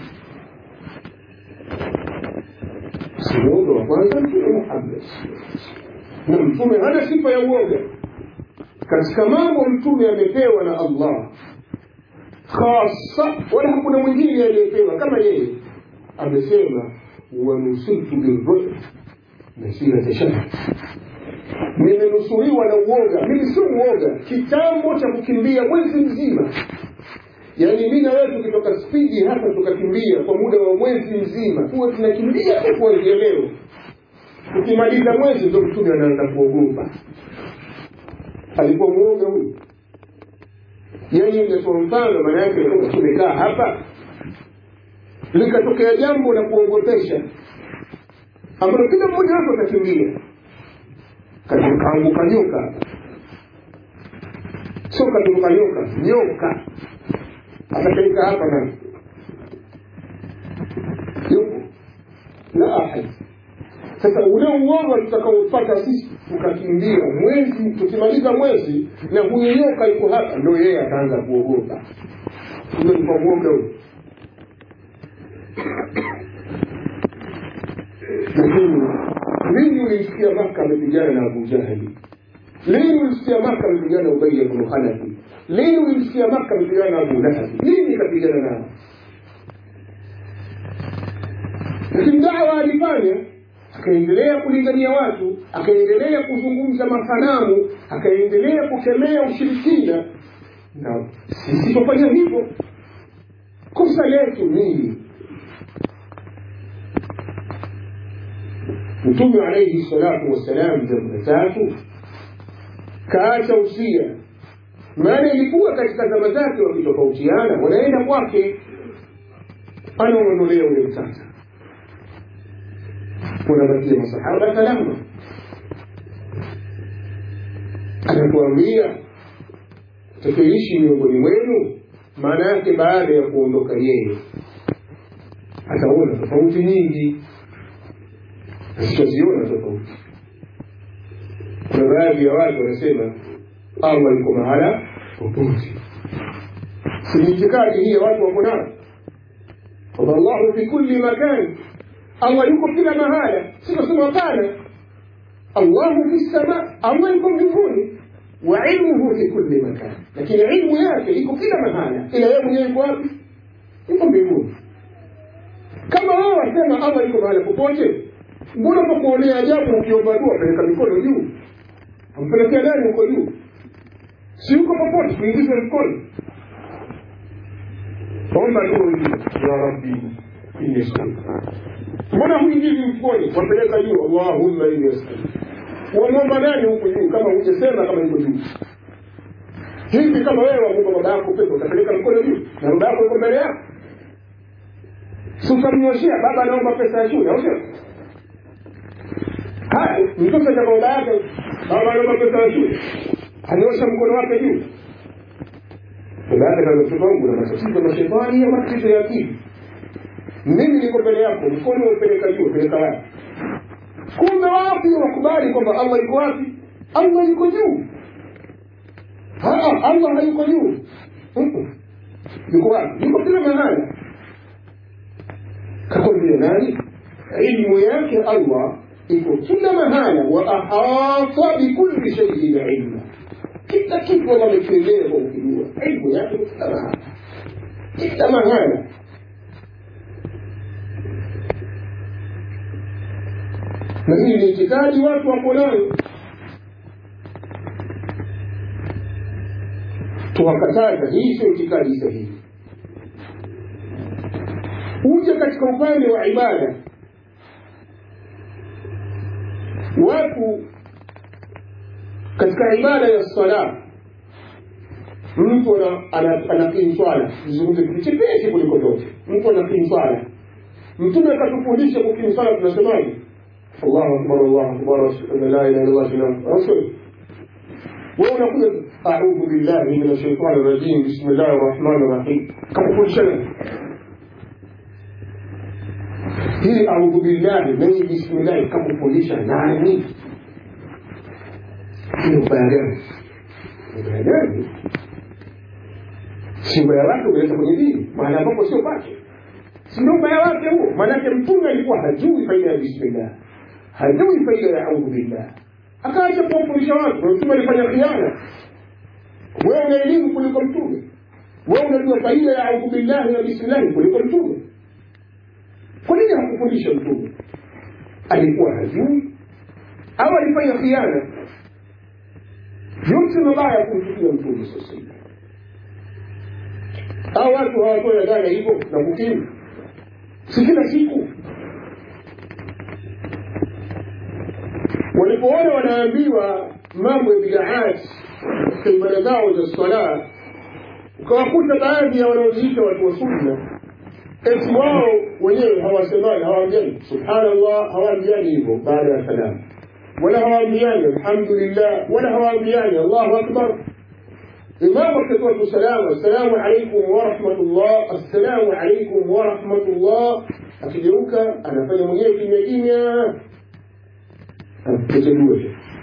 si uoga wa kwanza mtume muhammad na mtume hana sifa ya uoga katika mambo mtume amepewa na allah khasa wala hakuna mwingine aliyepewa kama yeye amesema wanusitu birruh masirata shahr nimenusuriwa na uoga mimi sio uoga kitambo cha kukimbia mwezi mzima yaani mi na wewe tukitoka spidi hapa tukakimbia kwa muda wa mwezi mzima huwa tunakimbia tu kuanzia leo ukimaliza mwezi ndo mtume anaanza kuogopa alikuwa mwoga huyu yaani ingetoa mfano maana yake kama tumekaa hapa likatokea jambo la kuogopesha ambalo kila mmoja wetu atakimbia kaanguka nyoka sio katuruka nyoka nyoka atapeleka hapa na yupo la ahad sasa ule uoga tutakaopata sisi tukakimbia mwezi tukimaliza mwezi na huyu nyoka yuko hapa ndo yeye ataanza kuogopa huyo ni kwa uoga huyo lakini lini ulimsikia maka amepigana na abu jahali lini ulimsikia maka amepigana na ubaya bnu hanafi lini ulimsikia maka amepigana na abu lahabi lini kapigana nao lakini dawa alifanya akaendelea kulingania watu akaendelea kuzungumza masanamu akaendelea kukemea ushirikina na sisi tufanya hivyo kosa letu nini mtume alaihi salatu wassalam jambo la tatu kaacha usia maana ilikuwa katika zama zake wakitofautiana wanaenda kwake anaondolea ule utata unabakia masahaba salama anatuambia tukiishi miongoni mwenu maana yake baada ya kuondoka yeye ataona tofauti nyingi sitaziona tofauti kuna baadhi ya watu wanasema allah yuko mahala popote si itikadi hii ya watu wako nayo kwamba allahu fi kulli makani allah yuko kila mahala sinasema hapana allahu fi sama allah yuko mbinguni wa ilmuhu fi kulli makan lakini ilmu yake iko kila mahala ila yeye mwenyewe yuko wapi yuko mbinguni kama wao wasema allah yuko mahala popote mbona pakuonea ajabu ukiomba dua peleka mikono juu ampelekea nani huko juu si yuko popote kuingiza mkono omba dua hivi ya rabbi inni as'aluka mbona huingizi mfukoni wapeleka juu allahumma inni as'aluka wamwomba nani huko juu kama hujasema kama yuko juu hivi kama wewe wamwomba baba yako pepo utapeleka mkono juu na baba yako yuko mbele yako si utamnyoshea baba anaomba pesa ya shule au sio haya mtoto cha baba yake baba anaomba pesa ya shule anaosha mkono wake juu baba yake kama mtoto wangu na matatizo ya mashetani au matatizo ya akili mimi niko mbele yako mkono upeleka juu upeleka wapi kumbe wapi wakubali kwamba allah yuko wapi allah yuko juu allah hayuko juu yuko wapi yuko kila mahala kakwambia nani ilmu yake allah iko kila mahala wa ahata bikulli shaiin ilma kila kitu allah amekielea kwa ukijua ilmu yake iko kila mahala kila mahala na hii ni itikadi watu wako nayo tuwakataza hii sio itikadi sahihi huja katika upande wa ibada watu katika ibada ya sala mtu anakimu swala zungumze kitu chepesi kuliko yote mtu anakimu swala mtume akatufundisha kukimu swala tunasemaje الله أكبر الله أكبر أشهد أن لا إله إلا الله أشهد رسول ونقول أعوذ بالله من الشيطان الرجيم بسم الله الرحمن الرحيم كم كل شيء hii audhu billahi nani bismillahi kamkufundisha nani ni ubaya gani ubaya gani si ubaya wake umeleta kwenye dini maana ambapo sio pake si ndio ubaya wake huo maanake mtume alikuwa hajui faida ya bismillah hajui faida ya audhu billah akaacha kuwafundisha watu mtume alifanya khiana wewe una elimu kuliko mtume wewe unajua faida ya audhu billahi na bismillahi kuliko mtume kwa nini hakufundisha mtume alikuwa hajui au alifanya khiana yote mabaya kumchukia mtume sasa au watu hawatoa dhana hivyo na kukimu si kila siku walipoona wanaambiwa mambo ya bidaati katika ibada zao za sala ukawakuta baadhi ya wanaoziita watu wa sunna eti wao wenyewe hawasemani hawaambiani subhanallah hawaambiani hivyo baada ya salamu wala hawaambiani alhamdulillah wala hawaambiani allahu akbar imamu akitoa tu salamu assalamu alaikum warahmatullah assalamu alaikum warahmatullah akigeuka anafanya mwenyewe kimya kimya kuchagua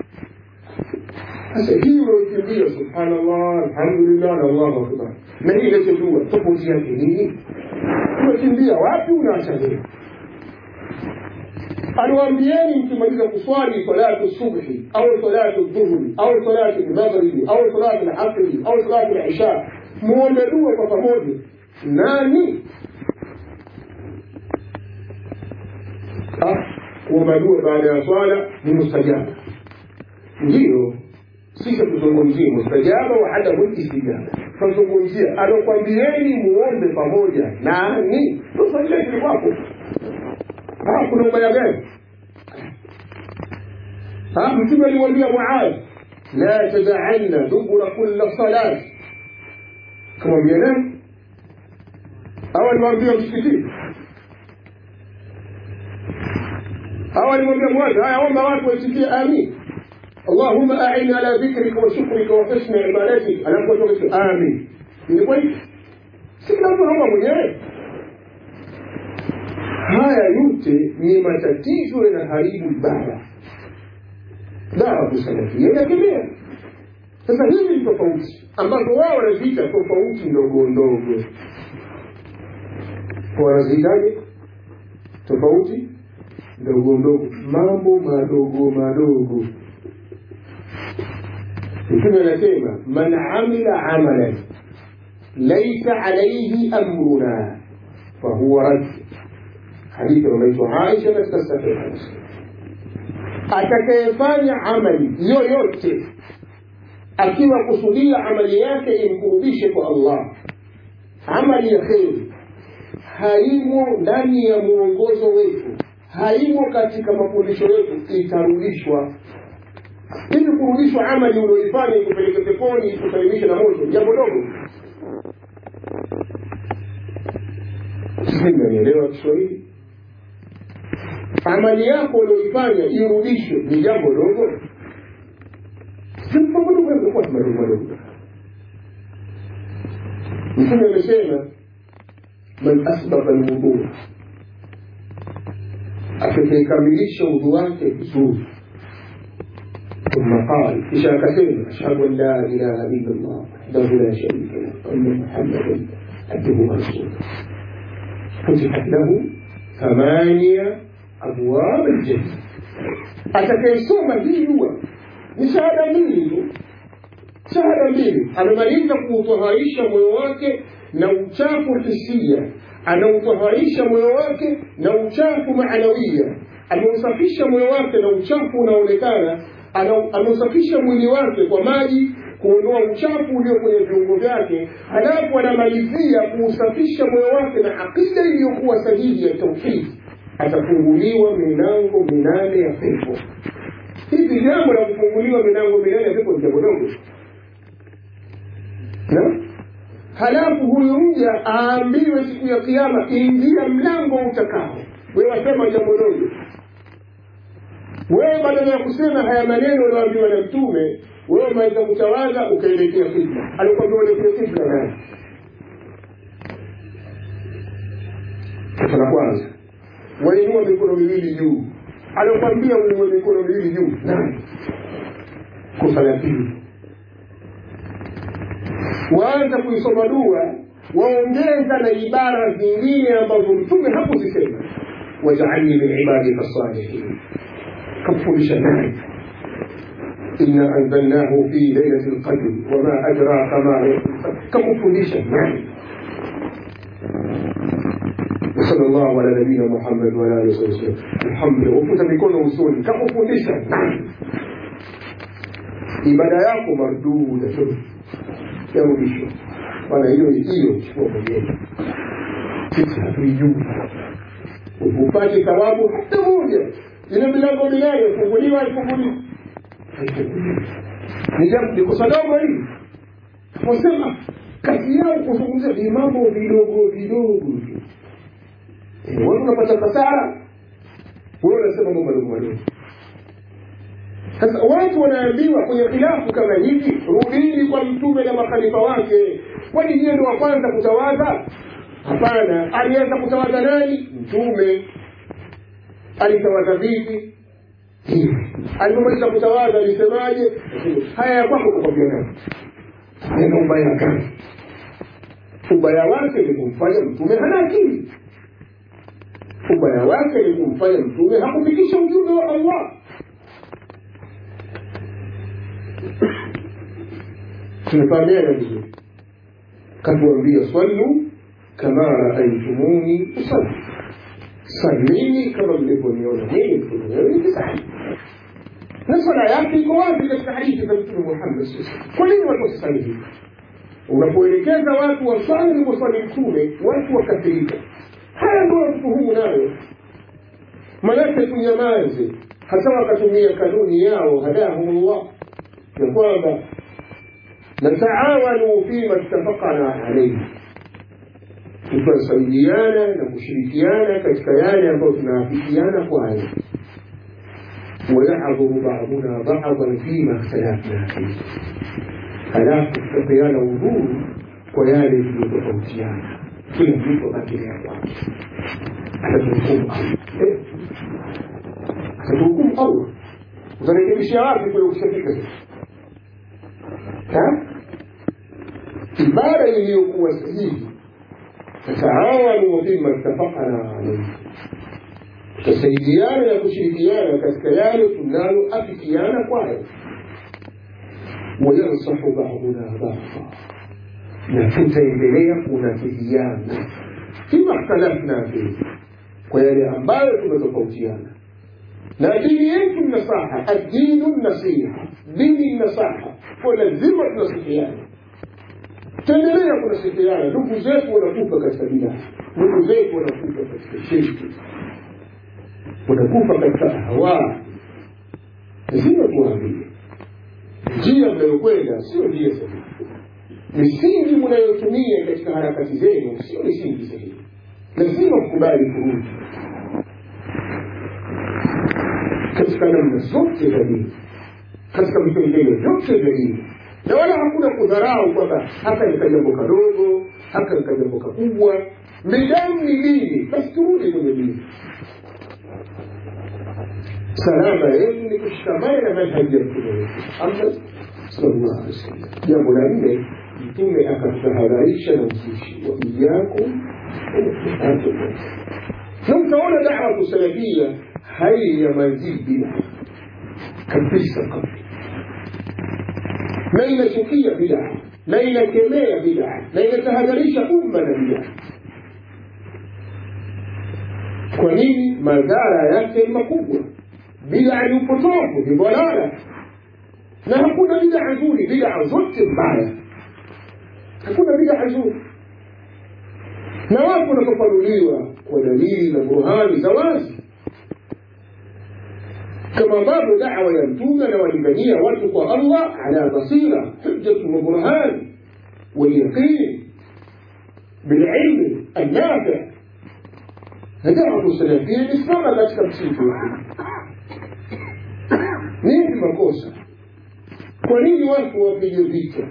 sasa hii unaokimbia subhanallah alhamdulillah na allahu akbar na hii inachojua tofauti yake nini unakimbia wapi unaacha nini aliwaambieni mkimaliza kuswali salatu subhi au salatu dhuhuri au salatu lmaghribi au salatu lasri au salatu lisha muombe dua kwa pamoja nani kuomba dua baada ya swala ni mustajaba ndiyo sisi tuzungumzie mustajaba wa adamu istijaba tunazungumzia alokwambieni muombe pamoja nani tusajili kwako kuna ubaya gani mtume alimwambia muadh la tada'anna dubura kulla salat kamwambia nani au alimwambia msikitini au alimwambia muadh haya omba watu waisikie amin اللهم أعني على ذكرك وشكرك وحسن عبادتك أنا أقول آمين ilikuwa hivi si kila mtu anaomba mwenyewe haya yote ni matatizo yanaharibu ibada dawa kusalafia inakemea sasa hizi ni tofauti ambazo wao wanaziita tofauti ndogo ndogo wanaziitaje tofauti ndogo ndogo mambo madogo madogo mtume anasema man amila amalan laisa alaihi amruna fahuwa rad hadithi anaitwa aisha katika sahiha muslim atakayefanya amali yoyote akiwa kusudia amali yake imkurudishe kwa allah amali ya kheri haimo ndani ya mwongozo wetu haimo katika mafundisho yetu itarudishwa hivi kurudishwa amali ulioifanya ikupeleke peponi ikusalimishe na moto jambo dogo sisi mnanielewa kiswahili amali yako ulioifanya irudishwe ni jambo dogo mambo madogo yamekuwa madogo madogo mtume amesema man asbaba lwudhu atakayekamilisha udhu wake vizuri ثم قال إشاء كثير أشهد أن لا إله إلا الله وحده لا شريك له وأن محمدا عبده ورسوله فتحت له ثمانية أبواب الجنة atakayesoma hii dua ni shahada mbili tu shahada mbili amemaliza kuutaharisha moyo wake na uchafu hisia anautaharisha moyo wake na uchafu maanawia ameusafisha moyo wake na uchafu unaonekana ameusafisha mwili wake kwa maji kuondoa uchafu ulio kwenye viungo vyake halafu anamalizia kuusafisha moyo wake na akida iliyokuwa sahihi ya tauhidi atafunguliwa milango minane ya pepo hivi jambo la kufunguliwa milango minane ya pepo ni jambo dogo halafu huyu mja aambiwe siku ya kiama ingia mlango utakao wewe wasema jambo dogo wewe badala ya kusema haya maneno ulioambiwa na mtume wewe umeweza kutawaza ukaelekea kibla alikwambia uelekea kibla nani kosa la kwanza wainua mikono miwili juu alikwambia uinue mikono miwili juu nani kosa la pili waanza kuisoma dua waongeza na ibara zingine ambazo mtume hakuzisema wajaalni min ibadika salihin كفر نعم إنا أنزلناه في ليلة القدر وما أدراك ما ليلة القدر كفر نعم وصلى الله على نبينا محمد وعلى آله وصحبه وسلم الحمد لله وفوت mikono usoni kakufundisha nani ibada yako marduda tu yarudishwa bana hiyo hiyo chukua mwenyewe sisi hatuijui upate thawabu hata moja ile milango minane ifunguliwa ifunguliwa ni kosa dogo hili wasema kazi yao kuzungumzia ni mambo vidogo vidogo tu watu unapata kasara wewe unasema mambo madogo madogo sasa watu wanaambiwa kwenye khilafu kama hivi rudini kwa mtume na makhalifa wake kwani ndiye ndo wa kwanza kutawadha hapana alianza kutawadha nani mtume alitawadha vipi alipomaliza kutawadha alisemaje haya ya kwako kukwambia nani nena ubaya gani ubaya wake ni kumfanya mtume hana akili ubaya wake ni kumfanya mtume hakufikisha ujumbe wa allah tumefahamiana vizuri katuambia swallu kama raaitumuni usalli salini kama mlivyoniona mimi mtume nikisali na swala yake iko wapi katika hadithi za mtume muhammad kwa nini watu wasisali hivi unapoelekeza watu waswali alivyoswali mtume watu wakafirika haya ndio watuhumu nayo manake tunyamaze hasa wakatumia kanuni yao hadahumullah ya kwamba nataawanu fima ittafaqana alaihi tutasaidiana na kushirikiana katika yale ambayo tunaafikiana kwayo wayahdhuru baduna badan fima ikhtalafna fihi halafu tutapeana udhuru kwa yale tuliyotofautiana kila mtu abakilia kwake atatuhukumu allah atatuhukumu allah utarekebishia wapi kule ukishafika sasa ibara iliyokuwa sahihi tataawanuu fima ittafaqna alaihi tutasaidiana na kushirikiana katika yale tunaloafikiana kwayo wayansahu baduna bada na tutaendelea kunasihiana fima ikhtalafna fihi kwa yale ambayo tumetofautiana na dini yetu nasaha addinu nasiha dini nasaha kwa lazima tunasihiana tutaendelea kunasihiana ndugu zetu wanakufa katika bidaa ndugu zetu wanakufa katika shirki wanakufa katika hawa lazima tuwaambie njia mnayokwenda sio njia sahihi misingi mnayotumia katika harakati zenu sio misingi sahihi lazima mkubali kurudi katika namna zote za dini katika vipengele vyote vya dini na wala hakuna kudharau kwamba haka ni kajambo kadogo haka ni kajambo kakubwa midamu ni dini basi turudi kwenye dini salama yetu ni kushikamana na manhaji ya mtume wetu Muhammad sallallahu alaihi wasallam. Jambo la nne, mtume akatahadharisha na uzushi wa iyakum na utaona dawa salafia haiyamazii bida kabisa kabisa, na inachukia bida na inakemea bida na inatahadharisha umma na bida. Kwa nini? Madhara yake ni makubwa. Bida ni upotofu, ni dhalala, na hakuna bida nzuri. Bida zote mbaya, hakuna bida nzuri, na watu wanapofanuliwa kwa dalili na burhani za wazi, kama ambavyo dawa ya Mtume anawalingania watu kwa Allah ala basira, hujjatu wa burhan walyaqin bililmi annafi na dawa salafia imesimama katika msingi wake. Nini makosa? Kwa nini watu wapige vita?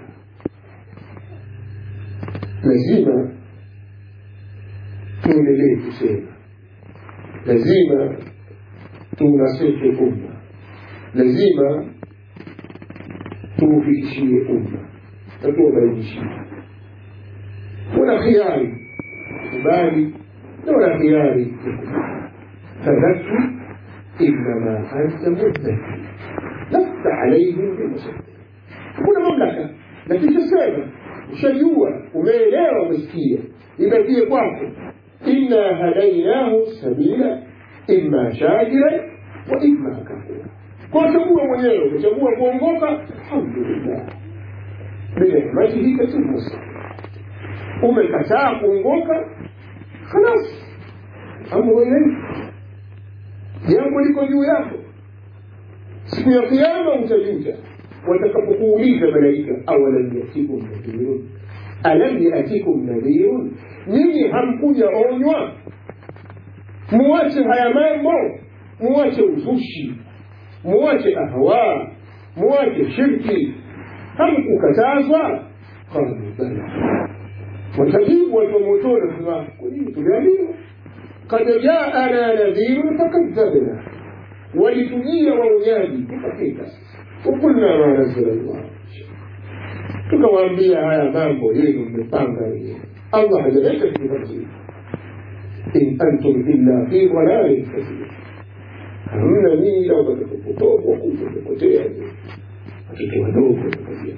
Lazima tuendelee kusema, lazima tuunasihi umma, lazima tuufikishie umma na tuwabainishie. Kuna khiari kubali na wala khiari fadhakir innama anta mudhakir lasta alaihim bimusaitir. Hakuna mamlaka, lakini tusema ushajua, umeelewa, umesikia, ibakie kwako. Inna hadainahu sabila imma shakira wa imma kafura. Kwa chagua mwenyewe, umechagua kuongoka, alhamdulillah, binehmatihi tatimmu umekataa kuongoka, khalas, amru ilaik, jambo liko juu yako. Siku ya Kiyama utajuta watakapokuuliza malaika, awalam yatikum nadhirun, alam yatikum nadhirun, nyinyi hamkuja onywa? Muwache haya mambo, muwache uzushi, muwache ahwa, muwache shirki, hamkukatazwa? Qalu bala watajibu watu wa motoni sema kwa nini tuliambiwa kad jaana nadhirun fakadhabna walitujia waonyaji tukapita wakulna ma nazala llah tukawaambia haya mambo yenu mmepanga wenyewe allah hajaleta kitu in antum illa fi dhalalin kathir hamna nyinyi ila katika upotofu wakubwa umepotea watoto wadogo wamekazia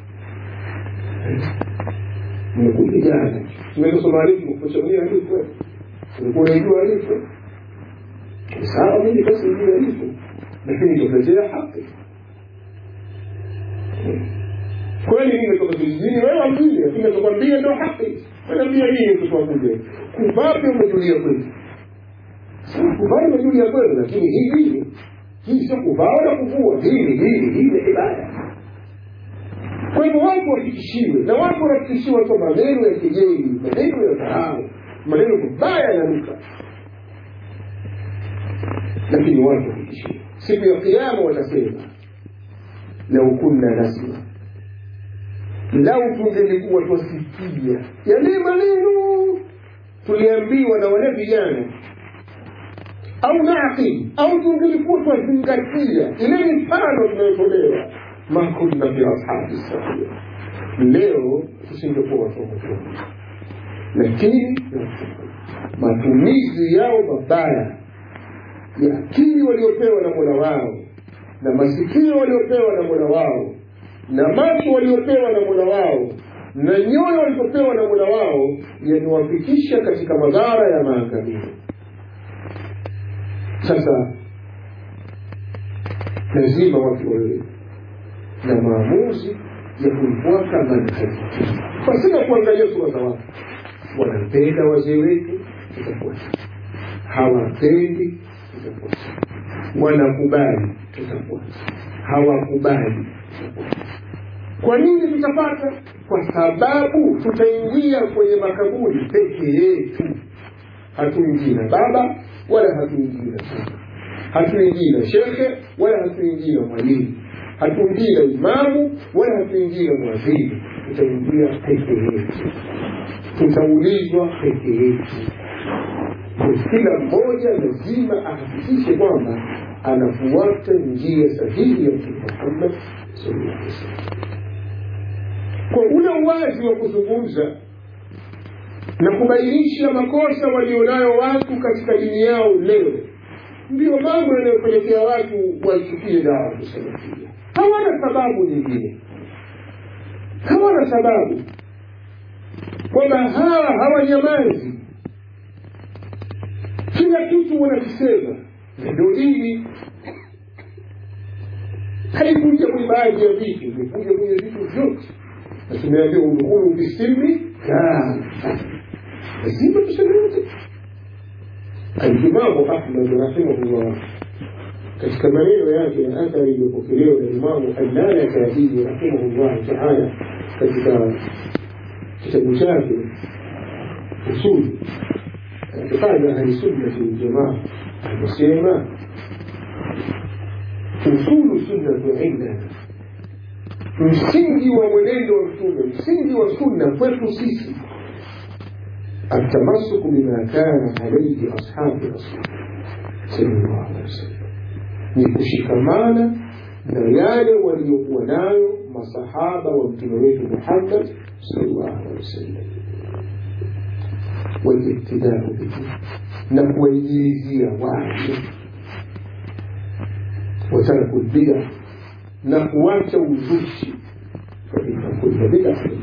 umekuja jana tumesoma alifu kuchagua alifu ulikuwa unajua alifu sawa mimi basi nijue alifu lakini tutetea haki kweli nimetoka vijijini wewe wamjini lakini nachokwambia ndo haki naambia nini mtoto wakuja kuvaa pia umejulia kweli kuvaa umejulia kweli lakini hii dini hii sio kuvaa wala kuvua dini dini hii ni ibada kwa hivyo watu wafikishiwe na watu wanafikishiwa kwa maneno ya kejeli maneno ya dharau maneno mabaya yananuka lakini watu wafikishiwe siku ya kiama watasema lau kunna nasma lau tungelikuwa twasikia yale maneno tuliambiwa na wale vijana au naqil au tungelikuwa twazingatia ile mifano tunayotolewa ma kunna fi ashabi safia leo tusingekuwa watu wa motoni lakini matumizi yao mabaya ya akili waliopewa na mola wao na masikio waliopewa na mola wao na macho waliopewa na mola wao na nyoyo walizopewa na mola wao yamewafikisha katika madhara ya maangamizi sasa lazima watu wawe na maamuzi ya kuifuata manhaji pasina kuangalia sura za watu wanampenda wazee wetu tutafuata hawapendi tutafuata wanakubali tutafuata hawakubali kwa nini tutapata kwa sababu tutaingia kwenye makaburi peke yetu hatuingii na baba wala hatuingii na mama hatuingii na shekhe wala hatuingii na mwalimu hatuingii na imamu wala hatuingii na mwadhini tutaingia peke yetu tutaulizwa peke yetu kila mmoja lazima ahakikishe kwamba anafuata njia sahihi ya mtume muhammad sallallahu alaihi wasallam kwa ule uwazi wa kuzungumza na kubainisha makosa walionayo watu katika dini yao leo ndiyo mambo yanayopelekea watu waichukie dawa kusalafia hawana sababu nyingine hawana sababu kwamba hawa hawanyamazi kila kitu wanakisema ndio dini haikuja kwenye baadhi ya vitu imekuja kwenye vitu vyote na tumeambia udhukulu bisilmi lazima tuseme yote alimamu ahmad rahimahullah katika maneno yake na athari iliyopokelewa na imamu allalakaii rahimahullah taala katika kitabu chake usuli اعتقاد أهل السنة والجماعة المسلمة أصول السنة عندنا msingi wa mwenendo wa mtume msingi wa sunna kwetu sisi التمسك بما كان عليه أصحاب رسول صلى الله عليه وسلم ni kushikamana na yale waliokuwa nayo masahaba wa mtume wetu Muhammad sallallahu alaihi wasallam والاقتداء به na kuwaigilizia watu وترك البدع na kuacha uzushi faina kulla bid'atin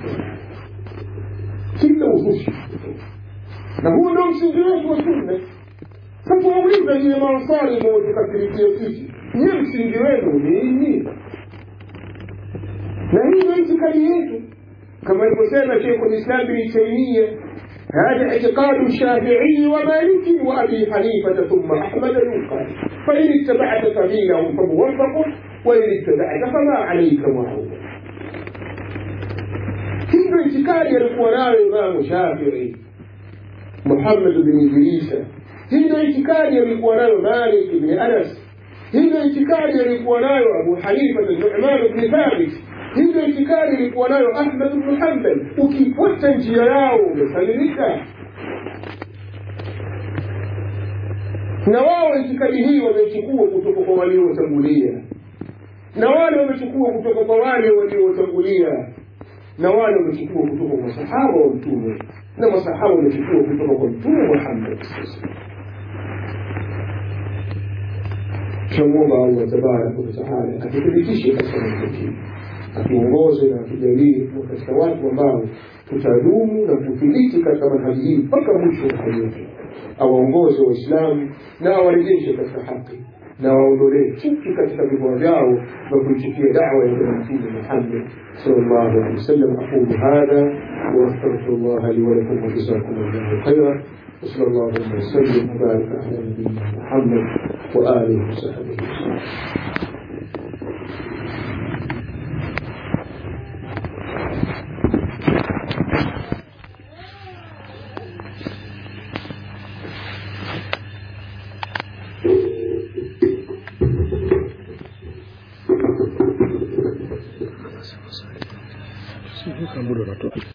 kila uzushi na huo ndio msingi wetu wa sunna sasa wauliza nyie maansari mwatukasirikia sisi nyie msingi wenu nini na hii ndio itikadi yetu kama alivyosema shekhu lislam bni taimia هذا اعتقاد الشافعي ومالك وابي حنيفه ثم احمد ينقل فان اتبعت سبيلهم فموفق وان اتبعت فما عليك معروف hivyo itikadi alikuwa nayo imamu shafii muhammad bin idrisa hivyo itikadi alikuwa nayo malik bni anas hivyo itikadi alikuwa nayo abu hanifa numan bni thabit hivyo itikadi ilikuwa nayo ahmad bnu hambal ukifuata njia yao umesalimika na wao itikadi hii wamechukua kutoka kwa waliotangulia na wale wamechukua kutoka kwa wale waliotangulia na wale wamechukua kutoka kwa masahaba wa mtume na masahaba wamechukua kutoka kwa mtume muhammad tunamwomba allah tabaraka wataala atuthibitishe katika mambo hii atuongoze na atujalie katika watu ambao tutadumu na kuthibiti katika manhaji hii mpaka mwisho wa hali yetu awaongoze waislamu na awarejeshe katika haki na waondolee chuki katika vifua vyao na kuichukia dawa ya bwana mtume muhammad sallallahu alaihi wasallam aqulu hadha واستغفر الله لي ولكم وجزاكم الله خيرا وصلى الله وسلم وبارك على نبينا محمد واله وصحبه وسلم muda unatoka